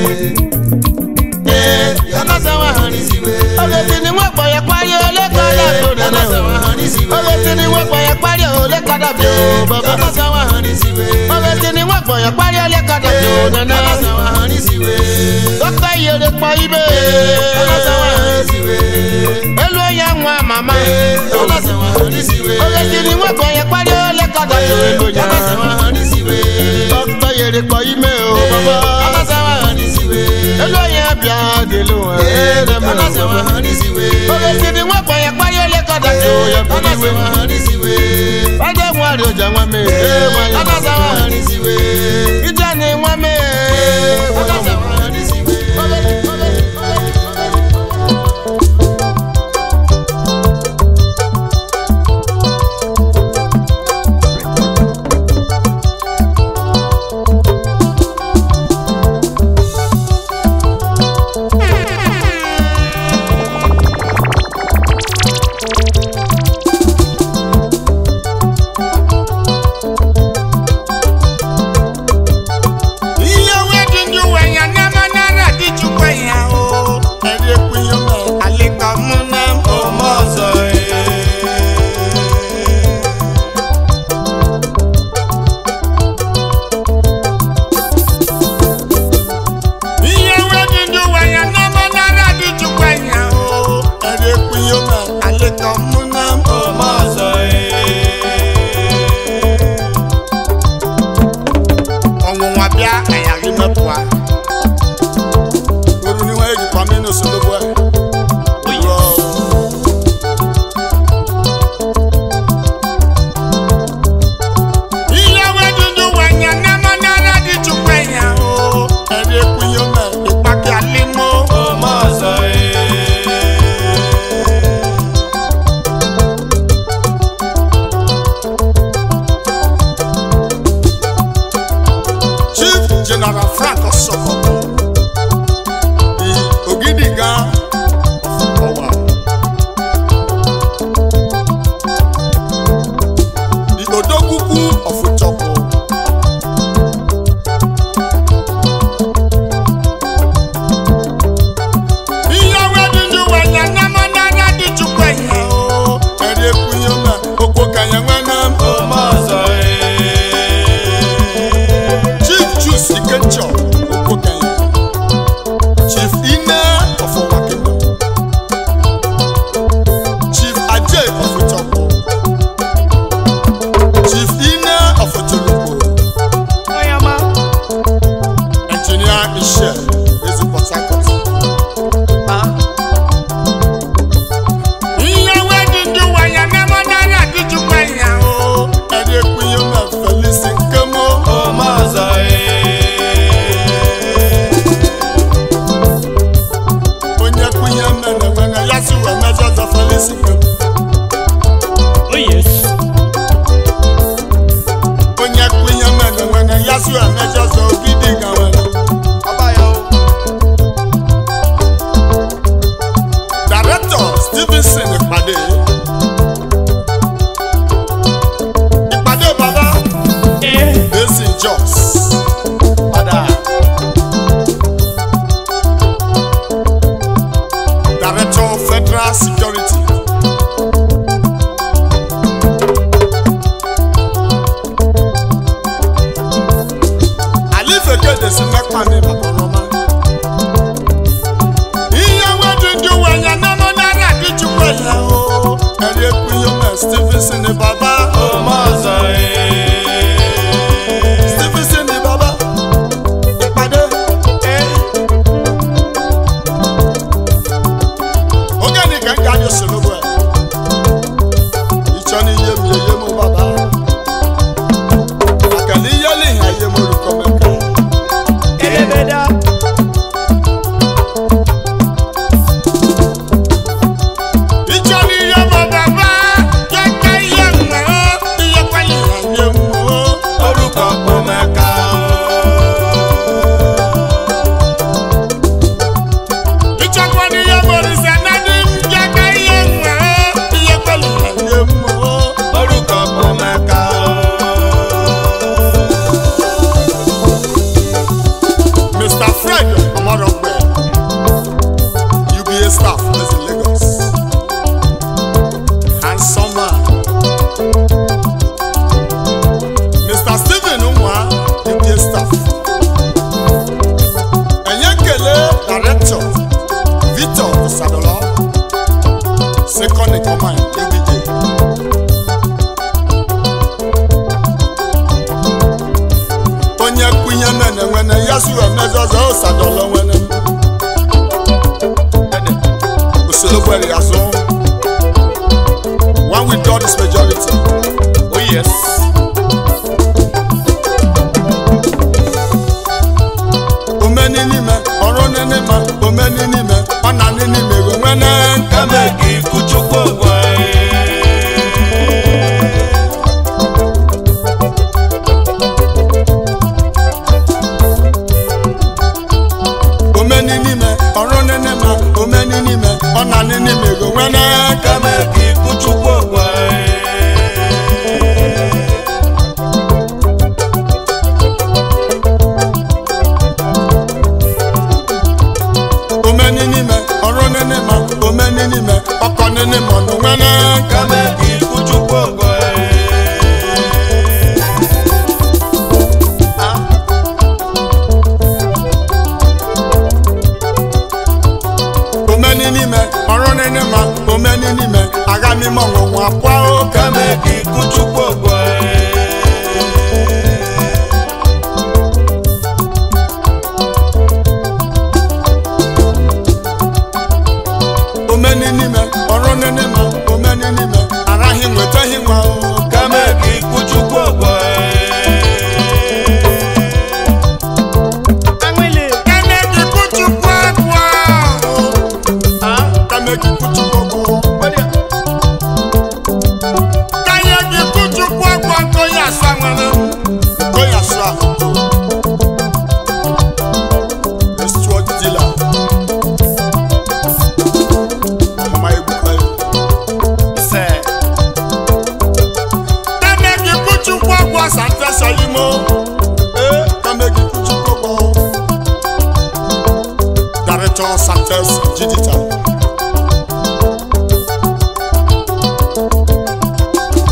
Yọ̀nà sùn wà wọ́n rí sí iwe. Ogezi ni wọ́n gbọ̀n yẹn parí ó lè kọ́ dàfẹ́ o nana o. Ogezi ni wọ́n gbọ̀n yẹn parí ó lè kọ́ dàfẹ́ o bàbá. Ogezi ni wọ́n gbọ̀n yẹn parí ó lè kọ́ dàfẹ́ o nana. Dọ́kítà yèrè pọ̀ ibè. Elu onye nwa mama. Ogezi ni wọ́n gbọ̀n yẹn parí ó lè kọ́ dàfẹ́ o elu onye. Dọ́kítà yèrè pọ̀ ime o bàbá. Elu onye bịa dịlụ wọn. Ogezi ni wọ́n gbọ̀n yẹn parí ó lè kọ́ dàfẹ́ o yẹ kọ́ iwe. Ọjọ́ mu àrè ọjà nwa mi. Ìjà ni nwa mi. Ihe wedi ndị uwe ya nama nara dị chukwe ya o Eri ekwenye me alịka mụ na ome ọzọ Ihe wedi ndị uwe ya nama nara dị chukwe ya o Eri ekwenye me alịka mụ na ome ọzọ ọnwụnwa bịa ayaghị mepụa oru ni wọn èjì pàmí ní oṣooṣù ẹ. Ihe wedudu wenya nama nara dị chukwu enya o ẹ̀rí ekwunyo mẹ ìpàkì alimo ọmọ ọzọ okenchọ okokenya chief ine ọfọwakema chief ajay ọfọchọpọ chief ine ọfọchọlọpọ engineer iṣẹ ezi port harcourt. Ìyàwó dídú wáyà mẹ́mọ́ náírà díjú wáyà o. ẹni ekpunye ma felisi nkemo onye kpunye mene nwene ya si wee mejọ ọzọ felisi nkemo onye kpunye mene nwene ya si wee mejọ ọzọ obi dị ga nwene director stevenson ìpàdé ìpàdé bàbá basin jos director of federal security. àlífẹ̀kẹ́ dèsí mẹ́pà ní bàbá ọlọ́mọ. Ìyàwó dídú wáyà mẹ́mọ́ náírà díjú wáyà o. ẹ̀rí ekúnyó mẹ́ stevenson ní bàbá. stevenson ní bàbá. ìpàdé. oge ni ka n ga ajọ solobo ẹ. ìtsọ ni iye mi iye mu bàbá. àkàlí yẹlẹ ìhà iye mu olùkọ́ mẹ́ka. Ìjọ ni iye mọ̀ bàbá. Yẹ́ká iye mọ̀ ọ́. Iye pẹ̀lú iye mọ̀ ọ́. Ìjọba ni iye mọ̀ rìsẹ̀ náà ní yẹ́ká iye mọ̀ ọ́. Iye pẹ̀lú iye mọ̀ ọ́. mr fred ọmọdọgbẹ uba staff based in lagos handsome man mr stephen nwa uba staff ẹ̀yẹ́ kele director victor sadolo second in command uba. onye kwunye mene nwene ya su emezozo osadolo nwene usoro gbere ya so one with God is majority oh yes omeni n'ime ọrụ n'ime omeni n'ime ọ na n'ime ego nwene nkeme omeni n'ime ọrụ n'ime omeni n'ime ọ na n'ime ego nwene nkeme omeni n'ime ọrụ n'ime omeni n'ime ọkọ n'ime ọnụ nwene nkeme omeni n'ime ọrụ n'ime omeni n'ime agha n'ime ọnwụnwụ akwa okeme omeni n'ime ọrụ n'ime omeni n'ime araghị nwetaghị nwa okeme Kẹ́lẹ́ kí kútu kú ẹ̀kọ́. kame kí kutu gbogbo Káyé kí kútu kú ẹ̀kọ́ tó yà sáwọn. kóyà sọ àkókò estuọ dila ọmọ ebuka yi Kẹ́lẹ́ kí kútu kú ẹ̀kọ́ sàtẹ́sẹ̀ yìí mọ́. ee kame kí kutu gbogbo director success digital.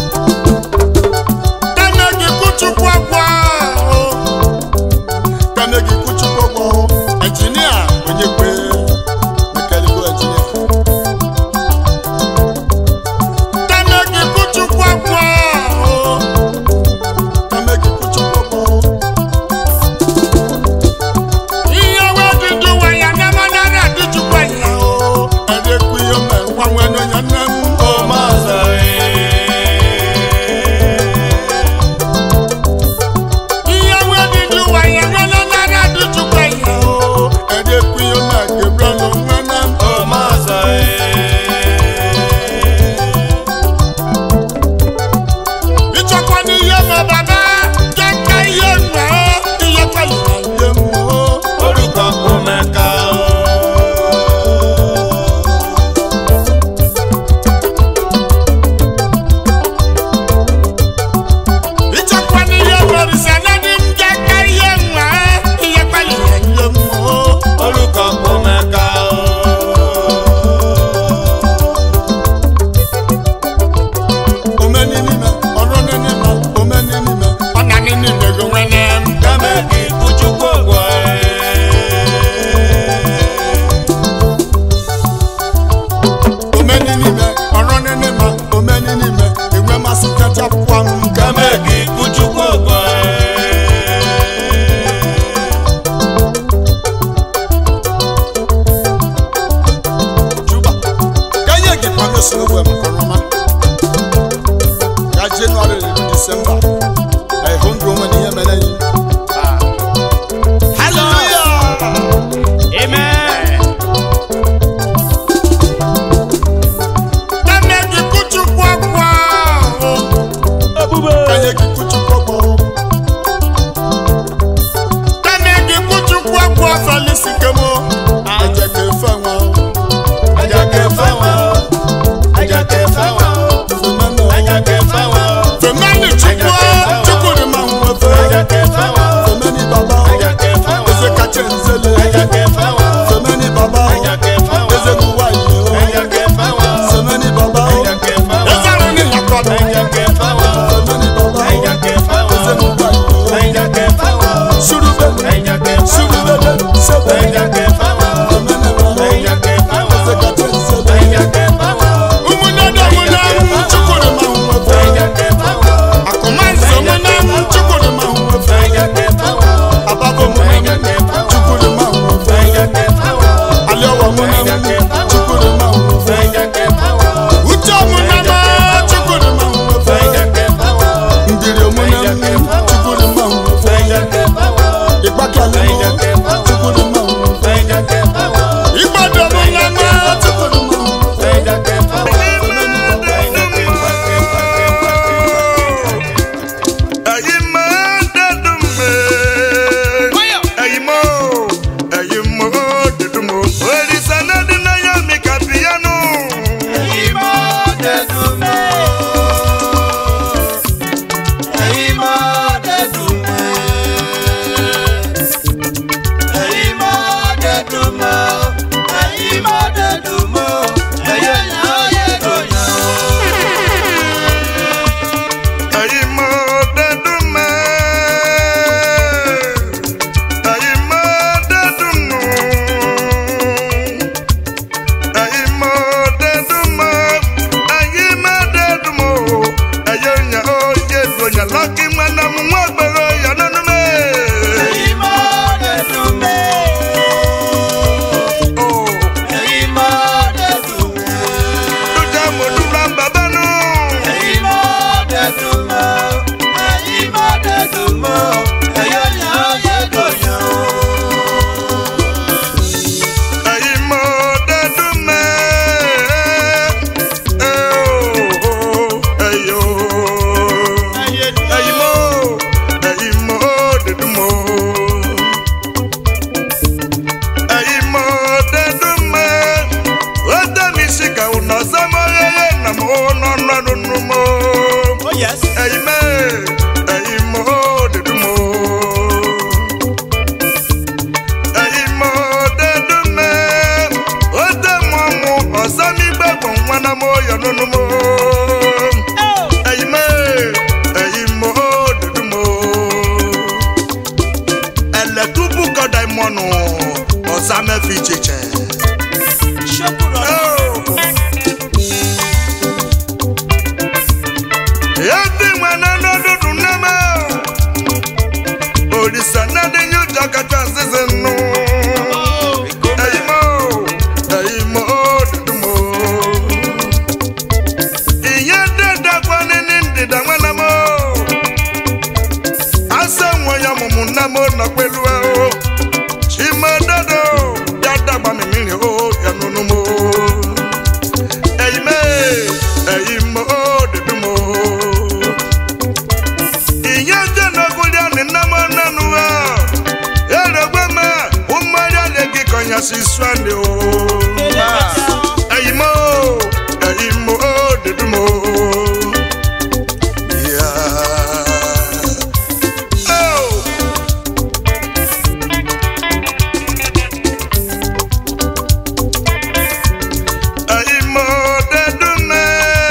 Kẹ́lẹ́ kí kútu kú ẹ̀kọ́. felix kemo ẹjẹ kẹ fẹ wọn ẹjẹ kẹ fẹ wọn ẹjẹ kẹ fẹ wọn ẹjẹ kẹ fẹ wọn fẹmẹni chukwu chukwu ni ma wọn fẹ ẹjẹ kẹ fẹ wọn fẹmẹni baba ẹjẹ kẹ fẹ wọn ẹsẹ kàchẹ nzele ẹjẹ kẹ fẹ wọn fẹmẹni baba ẹjẹ kẹ fẹ wọn ẹsẹ kuwa yìí o ẹjẹ kẹ fẹ wọn fẹmẹni baba ẹjẹ kẹ fẹ wọn ẹsẹ rẹ ni lakọdọ ẹjẹ kẹ fẹ wọn fẹmẹni baba ẹjẹ kẹ fẹ wọn ẹsẹ kuwa yìí o ẹjẹ kẹ fẹ wọn surubele ẹjẹ kẹ fẹ wọn surubele sẹbẹ ẹjẹ kẹ fẹ wọn fẹmẹni baba ẹjẹ kẹ fẹ wọn ẹsẹ kàchẹ nzele ẹjẹ kẹ fẹ wọn umunada munam chukwu ni ma wọn fẹ ẹjẹ kẹ fẹ wọn akọmansi munam chukwu ni ma wọn fẹ ẹjẹ kẹ fẹ wọn ababo munam chukwu ni ma wọn fẹ ẹjẹ kẹ fẹ wọn aliọwọ munam chukwu ni ma wọn fẹ ẹjẹ kẹ fẹ wọn uche munam chukwu ni ma wọn fẹ ẹjẹ kẹ fẹ wọn ndiri munam chukwu ni ma wọn fẹ ẹjẹ kẹ fẹ wọn ìgbàkẹlẹ mọ chukwu ni ma wọn fẹ ẹjẹ kẹ fẹ wọn ìgbàdọ munam chukwu ni ma wọn fẹ ẹjẹ kẹ fẹ wọn. ẹ̀yin máa dẹ́dùn mẹ́. ẹ̀yin mọ́ ẹ̀yin mọ́ dẹ́dùn mọ́. òrìṣà náà dín náà yọ mí kàbíyánú. ẹ̀yin mọ́ dẹ́dùn mẹ́. ẹ̀yin mọ́ dẹ́dùn mẹ́. ẹ̀yin mọ́ dẹ́dùn mọ́. ẹ̀yin mọ́ dẹ́dùn mọ́. ẹ̀yẹ yàn yẹ kò yàn. ẹ̀yin mọ́ dẹ́dùn mẹ́. ẹ̀yin mọ́ dẹ́dùn mọ́. ẹ̀yin mọ́ dẹ́dùn mọ́. ẹ̀yin mọ́ dẹ́dùn mọ́. ẹ̀yẹ yàn ó yẹ dùn yàn lọ́kì mọ́nà mú wọ́n gbẹ̀rọ yàn nínú mẹ́. ẹ̀yin mọ́ dẹ́dùn mẹ́. ẹ̀yin mọ́ dẹ́dùn mẹ́. dúdú àmọ́ dúdú àbàbà nù. ẹ̀yin mọ́ dẹ́dùn mọ́. ẹ̀yin mọ́ dẹ́dùn mọ́. ẹ̀yẹ yàn ó yẹ dùn yàn ó. ẹ̀yin mọ́ dẹ́dùn mẹ́. ẹ̀ ò ẹ̀yọ́. ẹ̀yin mọ́ ẹ̀yin mọ́ dẹ́dùn mọ́. ẹ̀yin mọ́ dẹ́dùn mẹ́. ó dẹ́ mi sìkà ọ̀nà sẹ́mọ́ yẹ́yẹ́ nà mọ́ nọ́nà nínú mọ́. ẹ̀yin mẹ́ ẹ̀yin mọ́ dẹ́dùn mọ́. ẹ̀yin mọ́ dẹ́dùn mẹ́. ó dẹ́ mọ́ mu ọ̀sán mi gbẹ̀gbọ̀n wọn náà mọ́ yọ̀ nínú mọ́. ẹ̀yin mẹ́ ẹ̀yin mọ́ dẹ́dùn mọ́ ẹlẹtubu kọdà ìmọ̀nù ọ̀sàmẹ́fì jẹjẹ. Ebi nwana n'ọdụdụ nneme Olisa nade nyuja kacha sisi nnu Eyimo, eyimo dudumo Iye dede kwa nini ndida nwana mo Ase nwoya mumu nnemo nọ pẹ̀lú ẹ o Chima dodo dada gba mi miri o yanunu mo Eyime, eyimo dudumo Iye jẹ́ n'ogúnlẹ̀ ní nnemo nanu ẹ Erogbe mẹ, umari alegi kọnya si swande o Eyimo, eyimo dudumo Yeah. Oh! ẹ̀yin mọ̀ dẹ́dùn mẹ́.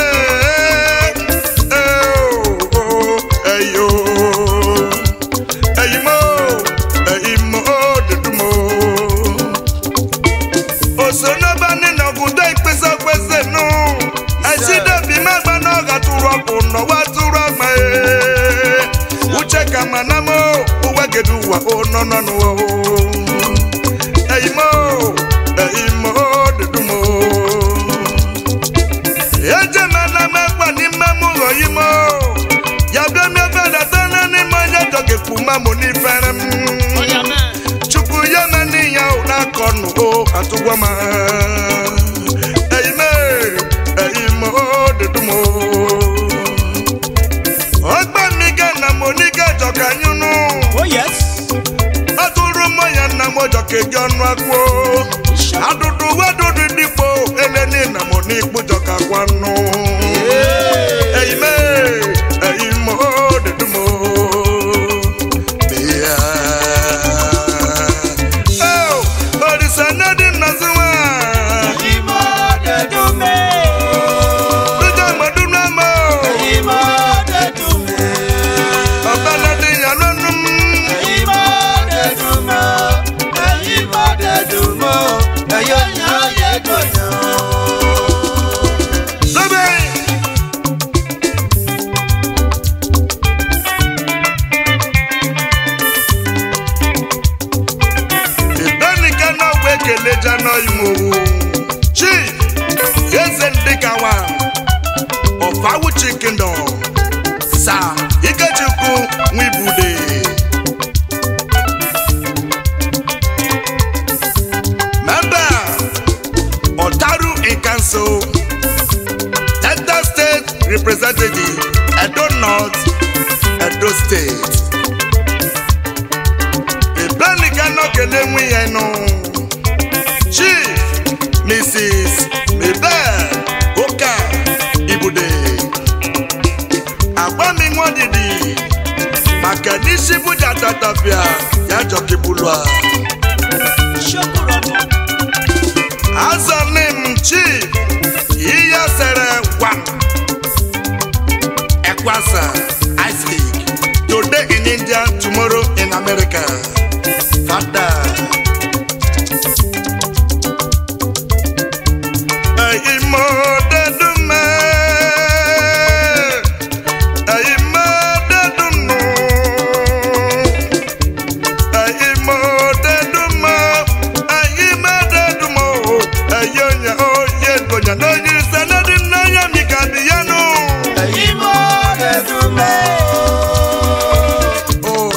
ẹ̀yin o ẹ̀yin mọ̀ ẹ̀yin mọ̀ dẹ́dùn mọ̀. òṣèlú bá nínú ọ̀gùndé ìpèsè pèsè nù. ẹ̀sìn dẹ̀bí mẹ́gbà náà gà túrọ̀ kù nà wá túrọ̀ mẹ́. uche kama na mo uwe gedu wa o nọ nọ nù o. ẹ̀yin mọ̀ ẹ̀yin mọ̀ dẹ́dùn mọ̀ eje mena mekpa n'ime m ụlọ ime ya bịa mebedata na n'ime onye jọgekpu mamụ n'ifere m chukwu ya meni ya ụra akọnụ o atụgwa ma eyime eyime odedumo ọgba miga na moniga jọka nyụnụ atụrụ mmanya na m jọka keji ọnụ akwụ adụdụ wedụdụ dịkpo eleni na mụ n'ikpụjọ ka gwanụ eyime eyimo dedumo bịa Oh, Olisa Nadi Nazuwa. Lójú àgbàdo náà mọ̀. Ọba Nadi Yalonu. Lóbẹ̀. Ìbẹ́nìkan náà wé kele jana ìmòwò. Chief Eze Ndikawa of Awuchi Kingdom. Sir Ikechukwu Nwibude. Member Otaru in Council. Delta State Representative Edo North Edo State. Ìbẹ́nìkan náà kele nwi yẹn nù. Chief Mrs. Mabel Oka Ibude. Agbami nwa didi maka n'isi buja tatapia ya jọkibulua. Azanim Chief Iya Sere Wam Ekwasa Isaac Today in India, tomorrow in America. Father. Ẹ̀yìnmọ́dẹ́dúnmẹ́. Ẹ̀yìnmọ́dẹ́dúnnú. Ẹ̀yìnmọ́dẹ́dúnmọ́. Ẹ̀yìnmọ́dẹ́dúnmọ́. Ẹ̀yọ̀nyà oyè gbọ̀nyà lóyún sẹ́nẹ́dín náà yẹ mi kàbí yẹnu. Oh.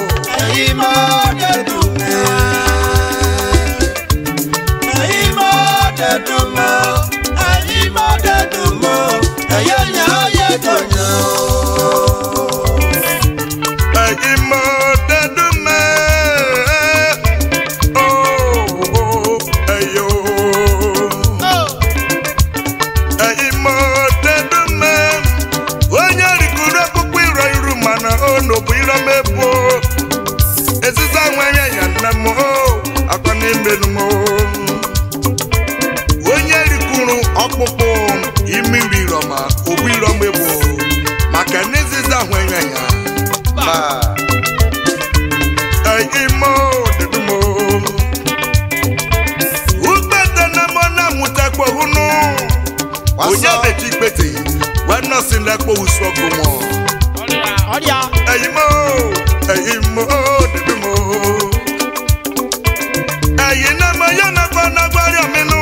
Ẹ̀yìnmọ́dẹ́dúnmẹ́. Oh, ẹ̀yọ̀. Ẹ̀yìnmọ́dẹ́dúnmẹ́. Onye rikuru akpụkpọ iro iru mana ọ nọbụ iro mebuo. Eziza nwere ya nna m o, akọ n'imenu m o. Onye rikuru ọkpụkpụ imiri iro ma obu iro mebuo. Maka n'eziza nwere ya. Ẹ̀yìnmọ́ òdìdúmọ́. Ugbete na mọ na mutekpo hunu. Onye beji gbete, wẹ́nà sí lẹ́kpọ̀ wusu ọkụ wọn. Ẹ̀yìnmọ́ ẹ̀yìnmọ́ òdìdúmọ́. Ẹ̀yìn náà mọ yẹn náà gbọ́ náà gbọ́rí ọ̀mí nù.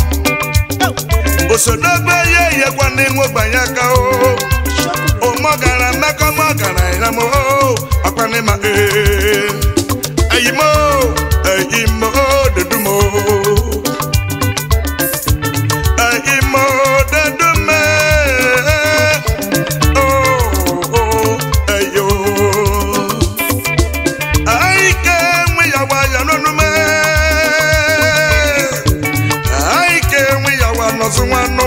Òṣòdọ́gbé yé ìyẹ́gbọ́ ní nwogbà yẹn ká o. Òmọ̀gàrà mẹ́kọ́ mọ̀gàrà ìyàmọ́ o. Ọ̀pẹ́ ní ma ee. Ẹ̀yìnmọ́ ẹ̀yìnmọ́ òdìdúmọ́. Ẹ̀yìnmọ́ òdìdúmọ́. Oh, ẹ̀yọ́. Àyíké nwe yàwó ayọ̀nùnú mẹ́. Àyíké nwe yàwó anọ̀sùn wọn nù.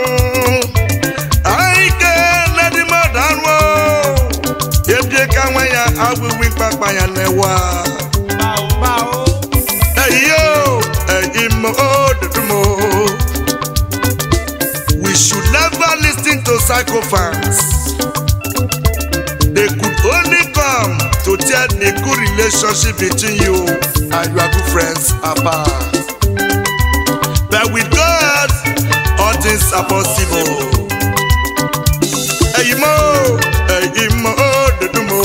Àyíké lẹ́dí mọ́ dànù o. Ebie ka nwe ya awíwí pápá ya lẹ́wà. Ẹ̀yọ́ ẹ̀yìn mọ́ dúdú mọ́. We should never listen to psychophants. They could only come to tear the good relationship between you and your good friends apart. But with God, all things are possible. Ẹ̀yin mọ́, ẹ̀yin mọ́, dúdú mọ́.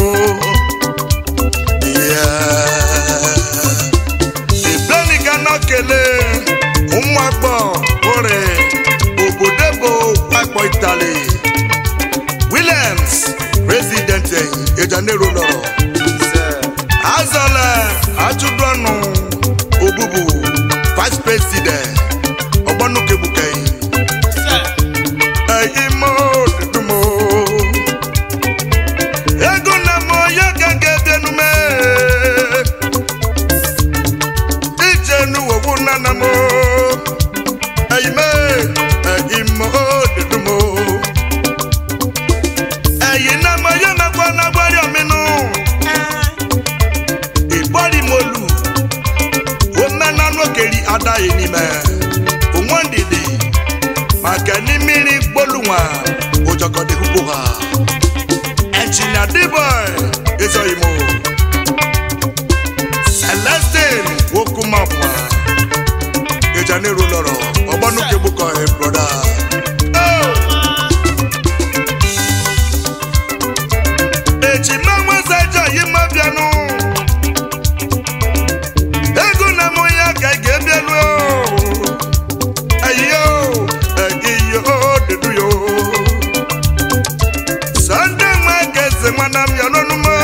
Ìgbẹ́nìkan náà kele, ụmụ agbọ, ore, obodebo, akpọ Italy. Williams, President Ejanero lọrọ. Azọlẹ̀ Achụdọnụ Obubu, Vice President Ọgbọnukebukei. Ẹyin mọ òdùdú mọ. Ego na mọ ya gẹ́gẹ́ dẹnu mẹ́. Big nana mo ẹyìnmẹ ẹyìnmọ òdìdúmọ ẹyìn náà mo yẹ mẹkọ náà gbọrí ọmí nù ìbọrí mo lù ó mẹ́ná lókèrè adá yìí ni mẹ́ òun dìde màkà ní mìíràn gbólùwà òjọkọ̀dé púpọ̀ ha ẹnjìnìà dìbọ̀ ẹ̀zọ́ yìí mo celestine wokumapua ìjànírú lọrọ ọgbọnukebukọ ẹ broda. èjì mẹ́wọ́n sẹ́jọ́ yìí má bíanú ego na mú ya gẹ́gẹ́ bíanú o ẹ̀yìn o ẹ̀yìn yóò dúdú yóò sunday market nwanam ya lọ́nu mọ́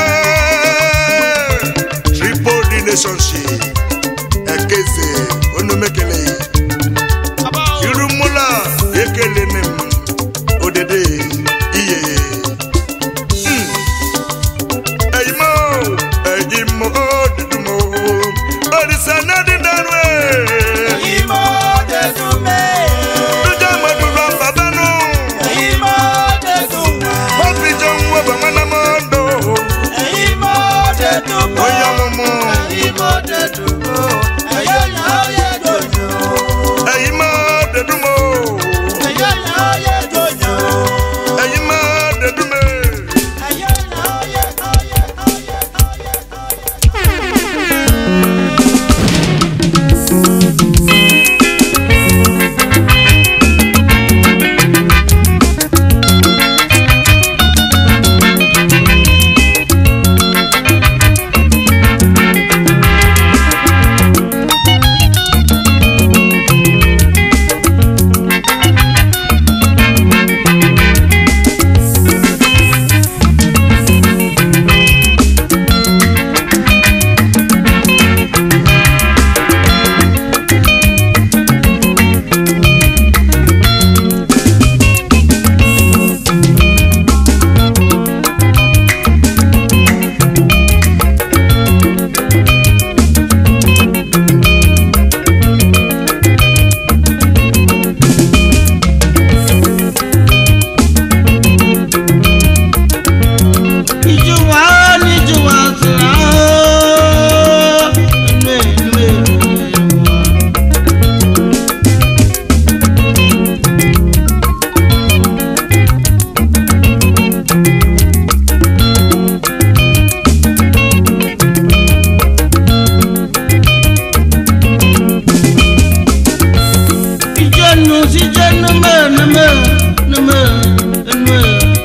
triple relationship ekeze onumekele irumula ekele mem odede iye Hmm. eyimo eyimo odudumo orisa nadidaru Ìmọ̀ tẹ̀sùn mẹ́. dúdú mọdúró babanu Ìmọ̀ tẹ̀sùn mẹ́. mọfijọ ń wọ bàmánàmọdọ Ìmọ̀ tẹ̀sùn mẹ́. oyè mumu Ìmọ̀ tẹ̀sùn mẹ́. Ẹ̀yẹ́ yà ó yẹ jòjò. eyimo dedumo Ẹ̀yẹ́ yà ó yẹ jòjò. eyimo dedume. Ẹ̀yẹ́ yà ó yẹ ó yẹ ó yẹ ó yẹ. Ijuwa ni juwa sira o. Nwe nwe nwe. Ijonu si jenu me ne me ne me nwe.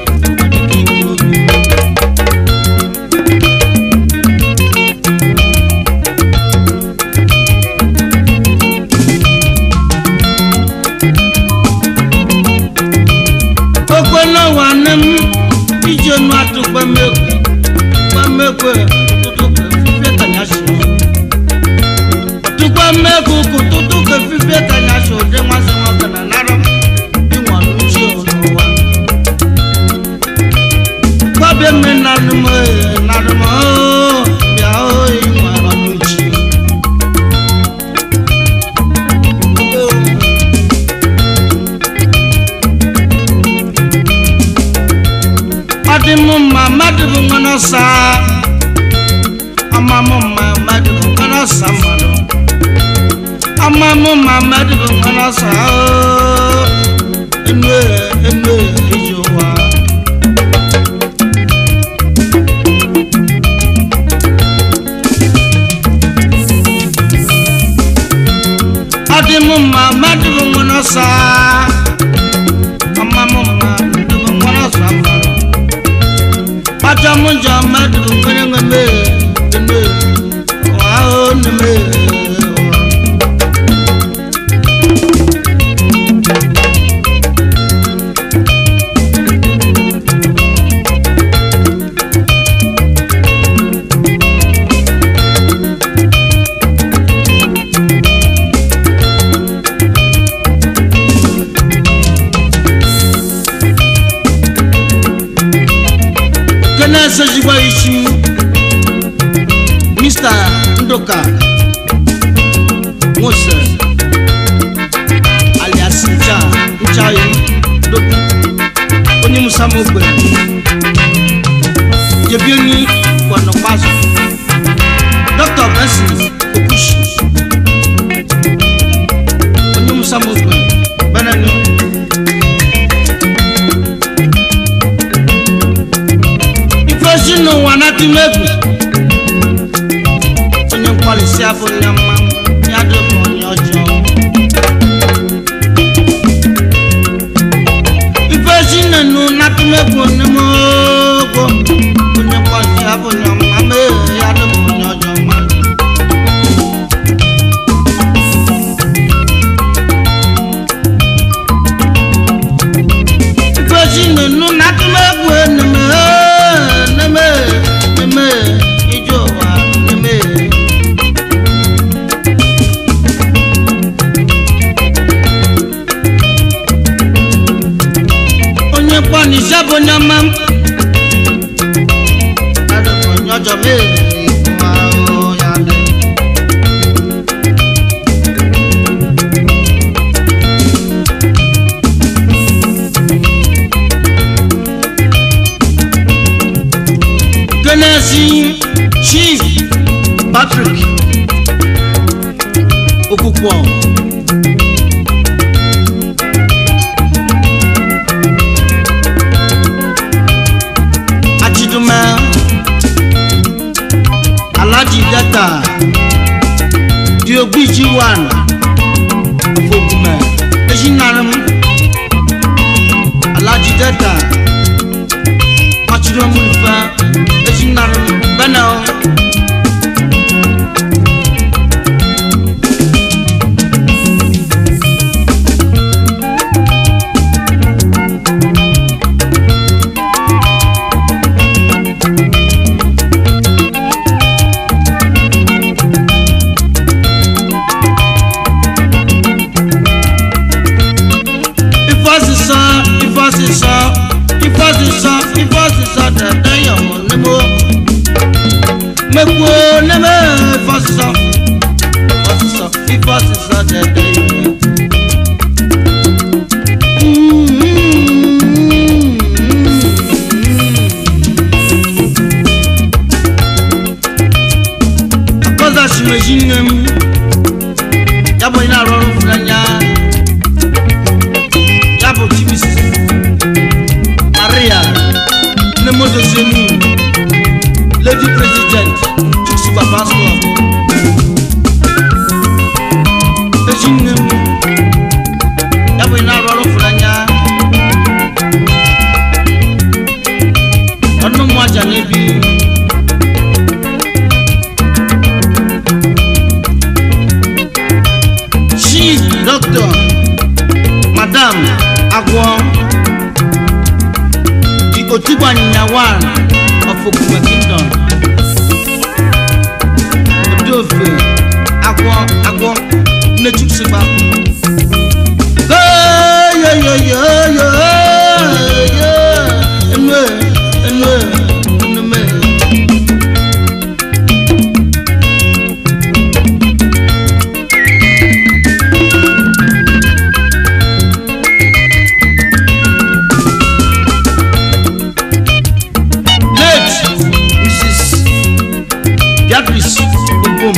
Ogbona wa ne m ijonu atukpa mekwe tukpa mekwe tutu ke fifie kanya si. Tukpa mekwe kututu ke fifie kanya si ode nwa se nwa kana nara m inwa nuchi ọnụ wa. Kwabe me nanu m ee nanu m oo bịa oo inwa ọnụchi. Oh. ọdị m mma mmadụ bụ nwa n'ọsa ama m mma mmadụ bụ nwa n'ọsa mmadụ ama m mma mmadụ bụ nwa n'ọsa ooo enu e enu e iji ụwa ọdị m mma mmadụ bụ nwa n'ọsa ama m mma mmadụ bụ nwa n'ọsa mmadụ pata munja madu ngene ngene ngene wao neme kene sejigba ichi mr ndoka nwose alias ncha nchayo dogu onye musa m ogbe jebi onye kwanọkpazụ dr benson okushi onye musa m ogbe benenu ifesi n'ụwa na-atụ m egwu onye mkpalisi afọ ya mma ya dịbụ onye ọjọọ ifesi nenu na-atụ m egwu onye m ogo onye mkpalisi afọ ya mma mee ya dịbụ onye ọjọọ mma ifesi nenu na-atụ m egwu onye m neme neme ije ụwa neme onye kpọnisi bụ onye ọma m adịbụ onye ọjọọ mee nwa ya dị Tennessee Chief Patrick Okukwọ Achidume Alhaji Data Diogbiji One Fogume Ejinarim Alhaji Data Achidume Mulifa Ejinarim Benel ifọsísọ ifọsísọ ifọsísọ ifọsísọ dẹdẹ yọmọ nímọ mẹkọ nímọ ifọsísọ ifọsísọ ifọsísọ dẹdẹ yọmọ. akọza shimeji nne m ya bụ onye na-arụ ọrụ fụrụ anya ya bụ chimis maria nne mozosienu lady president chukwusiba pastor ezi nne m ya bụ na-arụ ọrụ fụrụ anya ọnụ mmụ aja na-ebi chief doctor madam agwọ the otigbo anyịnya one of okume kingdom odofe agwọ agwọ nnechukwusigba yoyoyoyoyo enu enu enume late mrs beatrice obom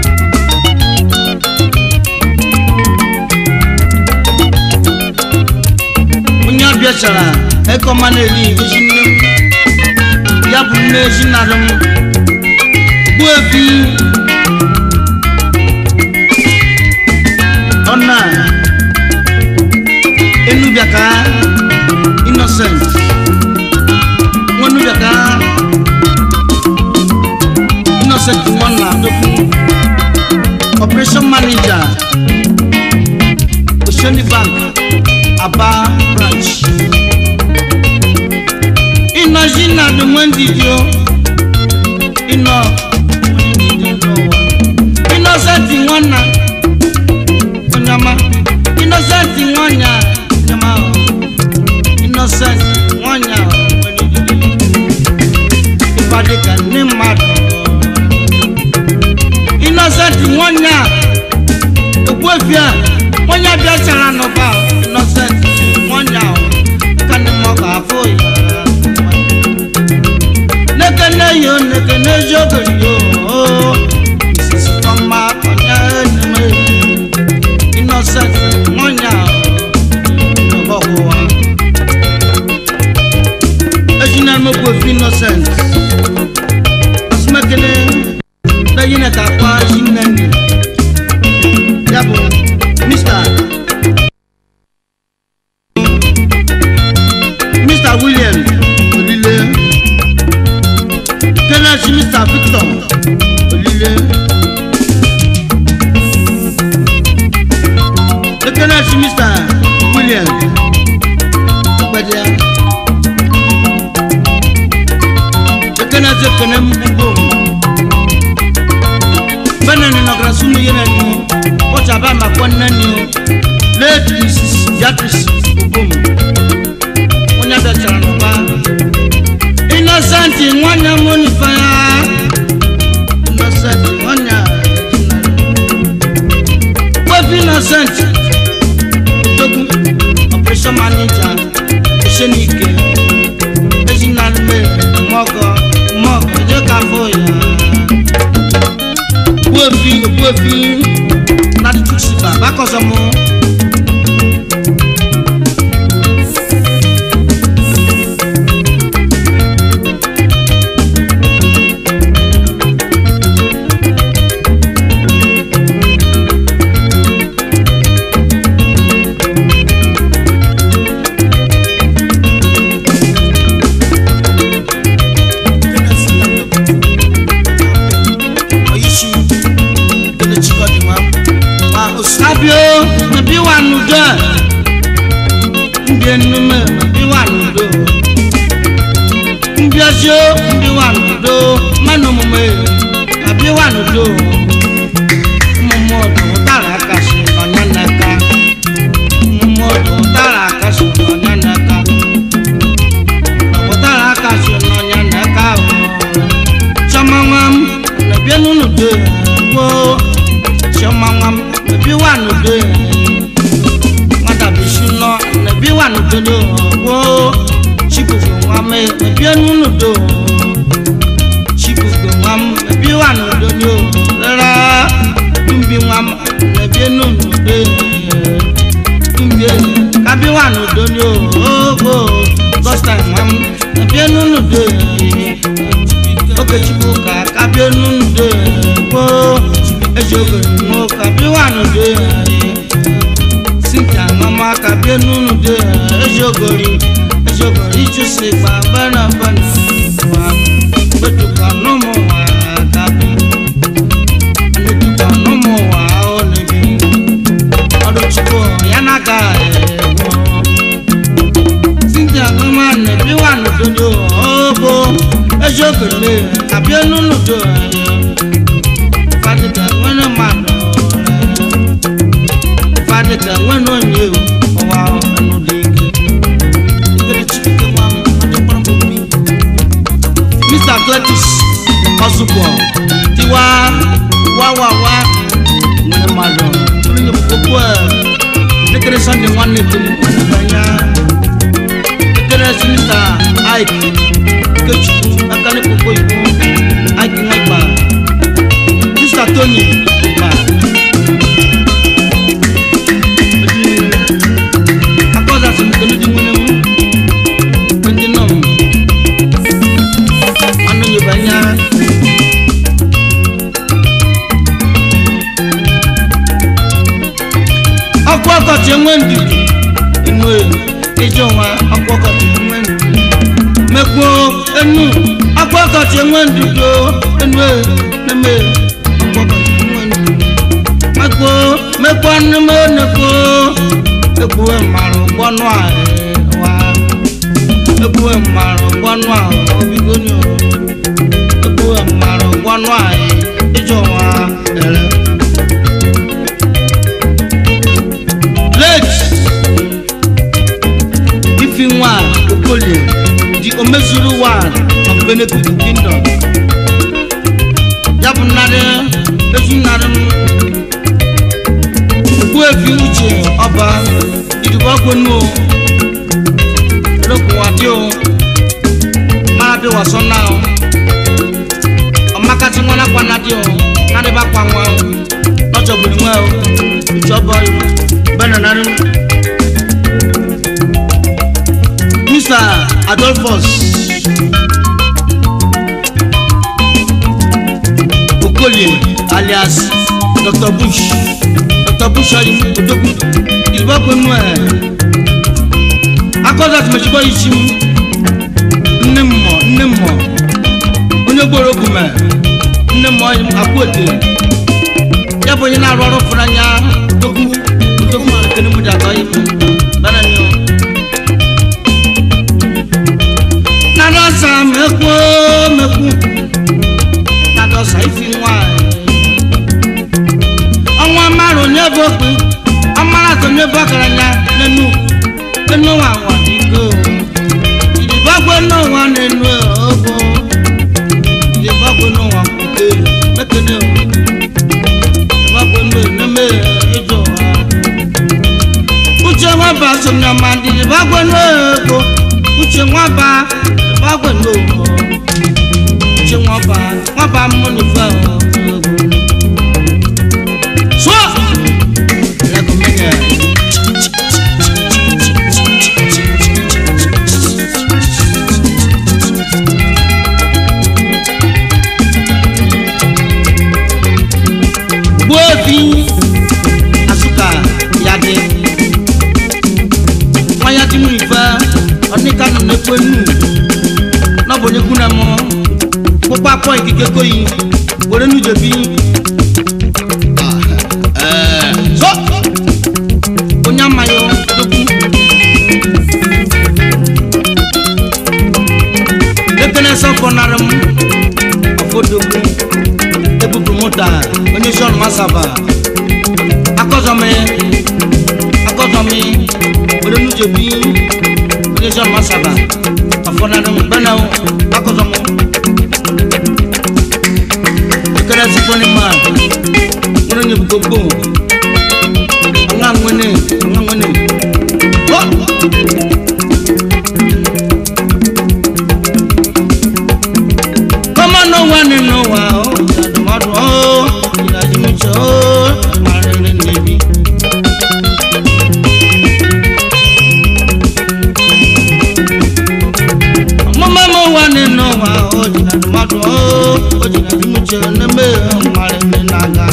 onye ọbịa chara ekọma na-eri ezi nne m ya bụ nne ezi narị m gbuo efi ọna enubiaka innocent nwanubiaka innocent nwanna adokwu operation manager oceanic bank aba branch iná zina ni wọ́n dìde o iná wọ́n dìde n'ụwa innocent nwanna onyama innocent nwanya onyama o innocent nwanya o wọ́n dìde ìpàdé kan ní mmadụ innocent nwanya ogbuefi a onye bịachara n'ụba nọsent nwanne ahụ ka ndị mmụọ ga-afụ ya nekene yo nekene jogori yo isisi tọmma onye eneme innocent nwanne ahụ n'ụba ọkwụwa ejina mogbuefi innocent osumekele lẹ́yìn ẹ̀ka pa ṣínẹ́nì yàbọ̀ mr mr william olile kenneth mr victor olile kenneth mr william ọgbẹdẹ kenneth kenneth mbọ bẹ́ẹ̀ ni nọ̀gàrà súnmù yẹn nani o ọjà bá ma kọ́ nani o late mrs beatrice obom wọn yà bẹ tẹ̀rẹ̀ nọ̀ba innocent wọn yà mọ́ nífa yà innocent wọn yà wọ́pì innocent dogun operation manager ẹ̀ṣẹ̀ ní ike ẹ̀ṣin náà lè mọ́gọ́ mọ́gọ́ ẹ̀jẹ̀ ká fọ́ yà ogbuefi ogbuefi láti tusiba bákọ̀sọ̀ mu. Abio, mabi wa nudo. Ndi enume, mabi wa nudo. Ndi asio, mabi wa nudo. Manu mume, mabi wa nudo. Mumu odo tara kasi onya naka. Mumu odo tara kasi onya naka. Odo tara kasi onya naka. Chama ngam, nabi enu nudo. Wo, chama ngam ebi wà nùdó wọn dàbí ṣúná ẹbí wà nùdó ló wó ṣìkòkò wọn mẹ ẹbí ẹnu nùdó ṣìkòkò wọn ẹbí wà nùdó ló rárá túnbí wọn ẹbí ẹnu nùdó túnbí kábí wà nùdó ló wó gọ́sítà wọn ẹbí ẹnu nùdó okechukwu ka kábí ẹnu nùdó wó ejogori mo kabi wa nude sinta mama kabi nude ejogori ejogori juse gba bana bana wa gbetuka nomo wa kabi anetuka nomo wa olebi ọdọchukwu yanaga ẹwọ sinta mama nebi wa nudodo obo ejogori kabi nude fadika nwere mmadụ fadika nwere onye ọwa ọnụ dị ike ikere chike nwa m adịkwara m obi mr cletus ọzụkwọ tiwa wawawa nwere mmadụ onye okwu a ekere sọnde nwanne dị m ọdịbanya ekere si mr ike ikechukwu aka n'ekpokpo igbo ike nwa gbara Mr. Tony ma akọza sị m kele dị nwere m ndị nọ m anụ nyebe anya ọkụ ọkọchị enwe ndidi enu ije ọnwa ọkụ ọkọchị enwe ndidi mekwuo enu ọkụ ọkọchị enwe ndidi enu na-eme mekpo mekpo nume nekpo ekpuwe mmarụ gbọnụ a wa ekpuwe mmarụ gbọnụ a obigoni o ekpuwe mmarụ gbọnụ a ịjọ wa ere late ifi nwa okolie di omezuru wa of benefit kingdom ya bụ nnarị ezi nnarị m efi uche ọba ìdìbò ọgbọnú o lókun wàdí o máa bí wàsán náà o ọmọkàtí wọn lápá nàdí o nàdí bá pa wọn o lọ́jọ́ gbòdì wọn o ìjọba bẹ́ẹ̀ nà nàrí. mr adolphus okolie alias dr bush dr bush ayi odogwu ìdìbò ọgbọnú ẹ akọ́sọ́ àti mẹ̀síkọ́ yìí sí mu nne mmọ nne mmọ onye gboro ogwu mẹ nne mmọ akpụ ete ya bụ onye na-arụ ọrụ fụrụ anya dogwu dogwu mara kene mụ ji atọ ya ife bana ni o nadọsa mekwu mekwu nadọsa ifi nwanyị ọnwa mara onye bụ okpu ọmara atọ onye bụ ọgaranya n'enu enu nwa nwa dịgo ìdìbọ́gbé náà wà nínú ọ̀gbọ́ ìdìbọ́gbé náà wà kúkẹ́ mẹ́kẹ́lẹ́ o ìdìbọ́gbé náà nẹ́mẹ́ ẹjọ́ wa. uche wọn bá sọnyọ máa di ìdìbọ́gbé náà ẹ̀kọ́ uche wọn bá ìdìbọ́gbé náà ọ̀gbọ́ uche wọn bá wọn bá mú nífẹ̀ ọ̀gbọ́. sọ ẹlẹ́kùn mẹ́yẹ. gboefi asuka yade wọn ya ti mú ìfẹ ọdínkanu n'ekpe nù n'ọbọ nyekú nà mọ kópa kọ ìkíkẹ kóyi wòle nu dzebi so onye amayọ doku ekele sọfọ narị m ọfọ doku ebubu mota onye sọrọ masaba akọzọmi akọzọmi olónújẹbi onye sọrọ masaba afọnadọm gbẹnaw akọzọmọ ekele sifoni ma wọn nye gbogbo ọ̀nà nwene ọ̀nà nwene ọ. kọ́mọ náà wà nínú wa ó ìdàdùmọ́dù ó ìdàdùmọ́jọ ó ìmọ̀rẹ́rẹ́ níbi. ọmọ mẹ́mọ́ wà nínú wa ó ìdàdùmọ́dù ó ìdàdùmọ́jọ níbi ìmọ̀rẹ́rẹ́ nàgà.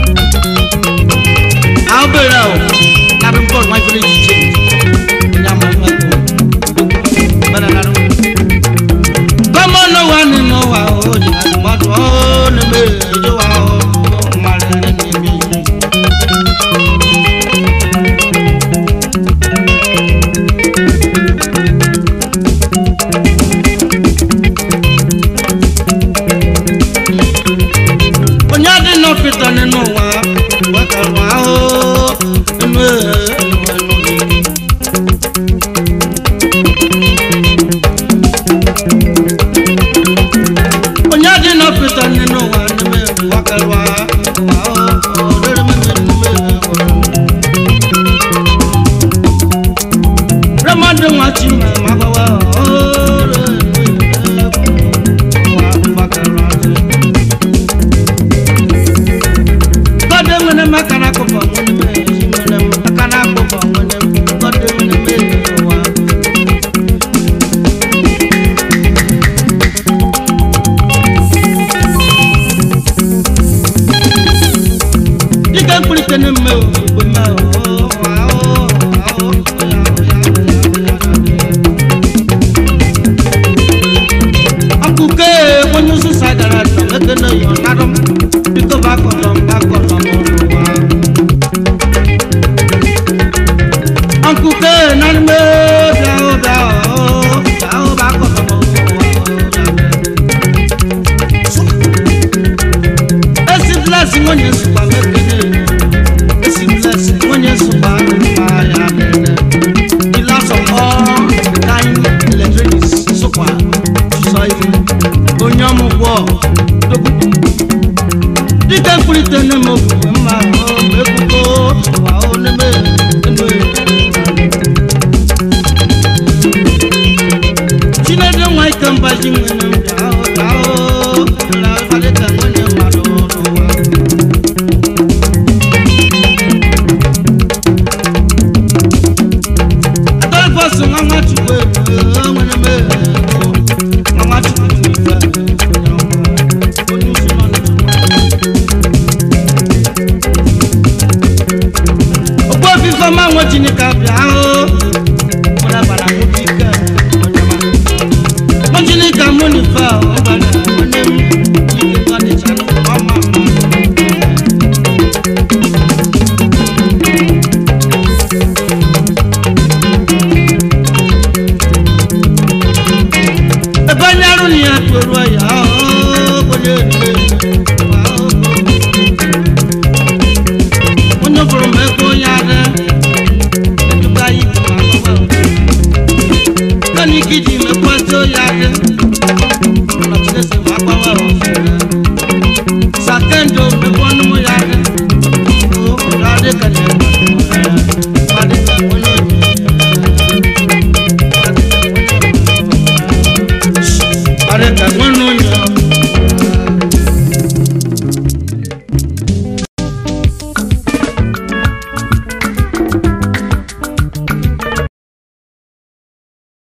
àwọn bèrè o nàbí bọ́ọ̀lù wọn fi lè jíjẹ ìyá máa ń wá kó bẹ́ẹ̀ náà nàró kọ́mọ náà wà nínú wa ó jìnnà tòmátò ó ní méjì wa ó má rẹ̀ ní méjì. onye dị n'ọfịta nínú wa wekara wa ó nínú ẹnu ẹnu gị. onye dị n'ọfịta nínú ụwa n'ime wakalwa ụwa ọ rere mmemme n'ime ụwa. Ramadu nwa Chima ma gbawa ọ rere ụwa wakalwa dị. Gọdị nwere maka na akụkọ nwere mmemme ezi nwere m aka na akụkọ nwere m gọdị nwere mmemme ụwa. dịka mkpirite na mme igbo mme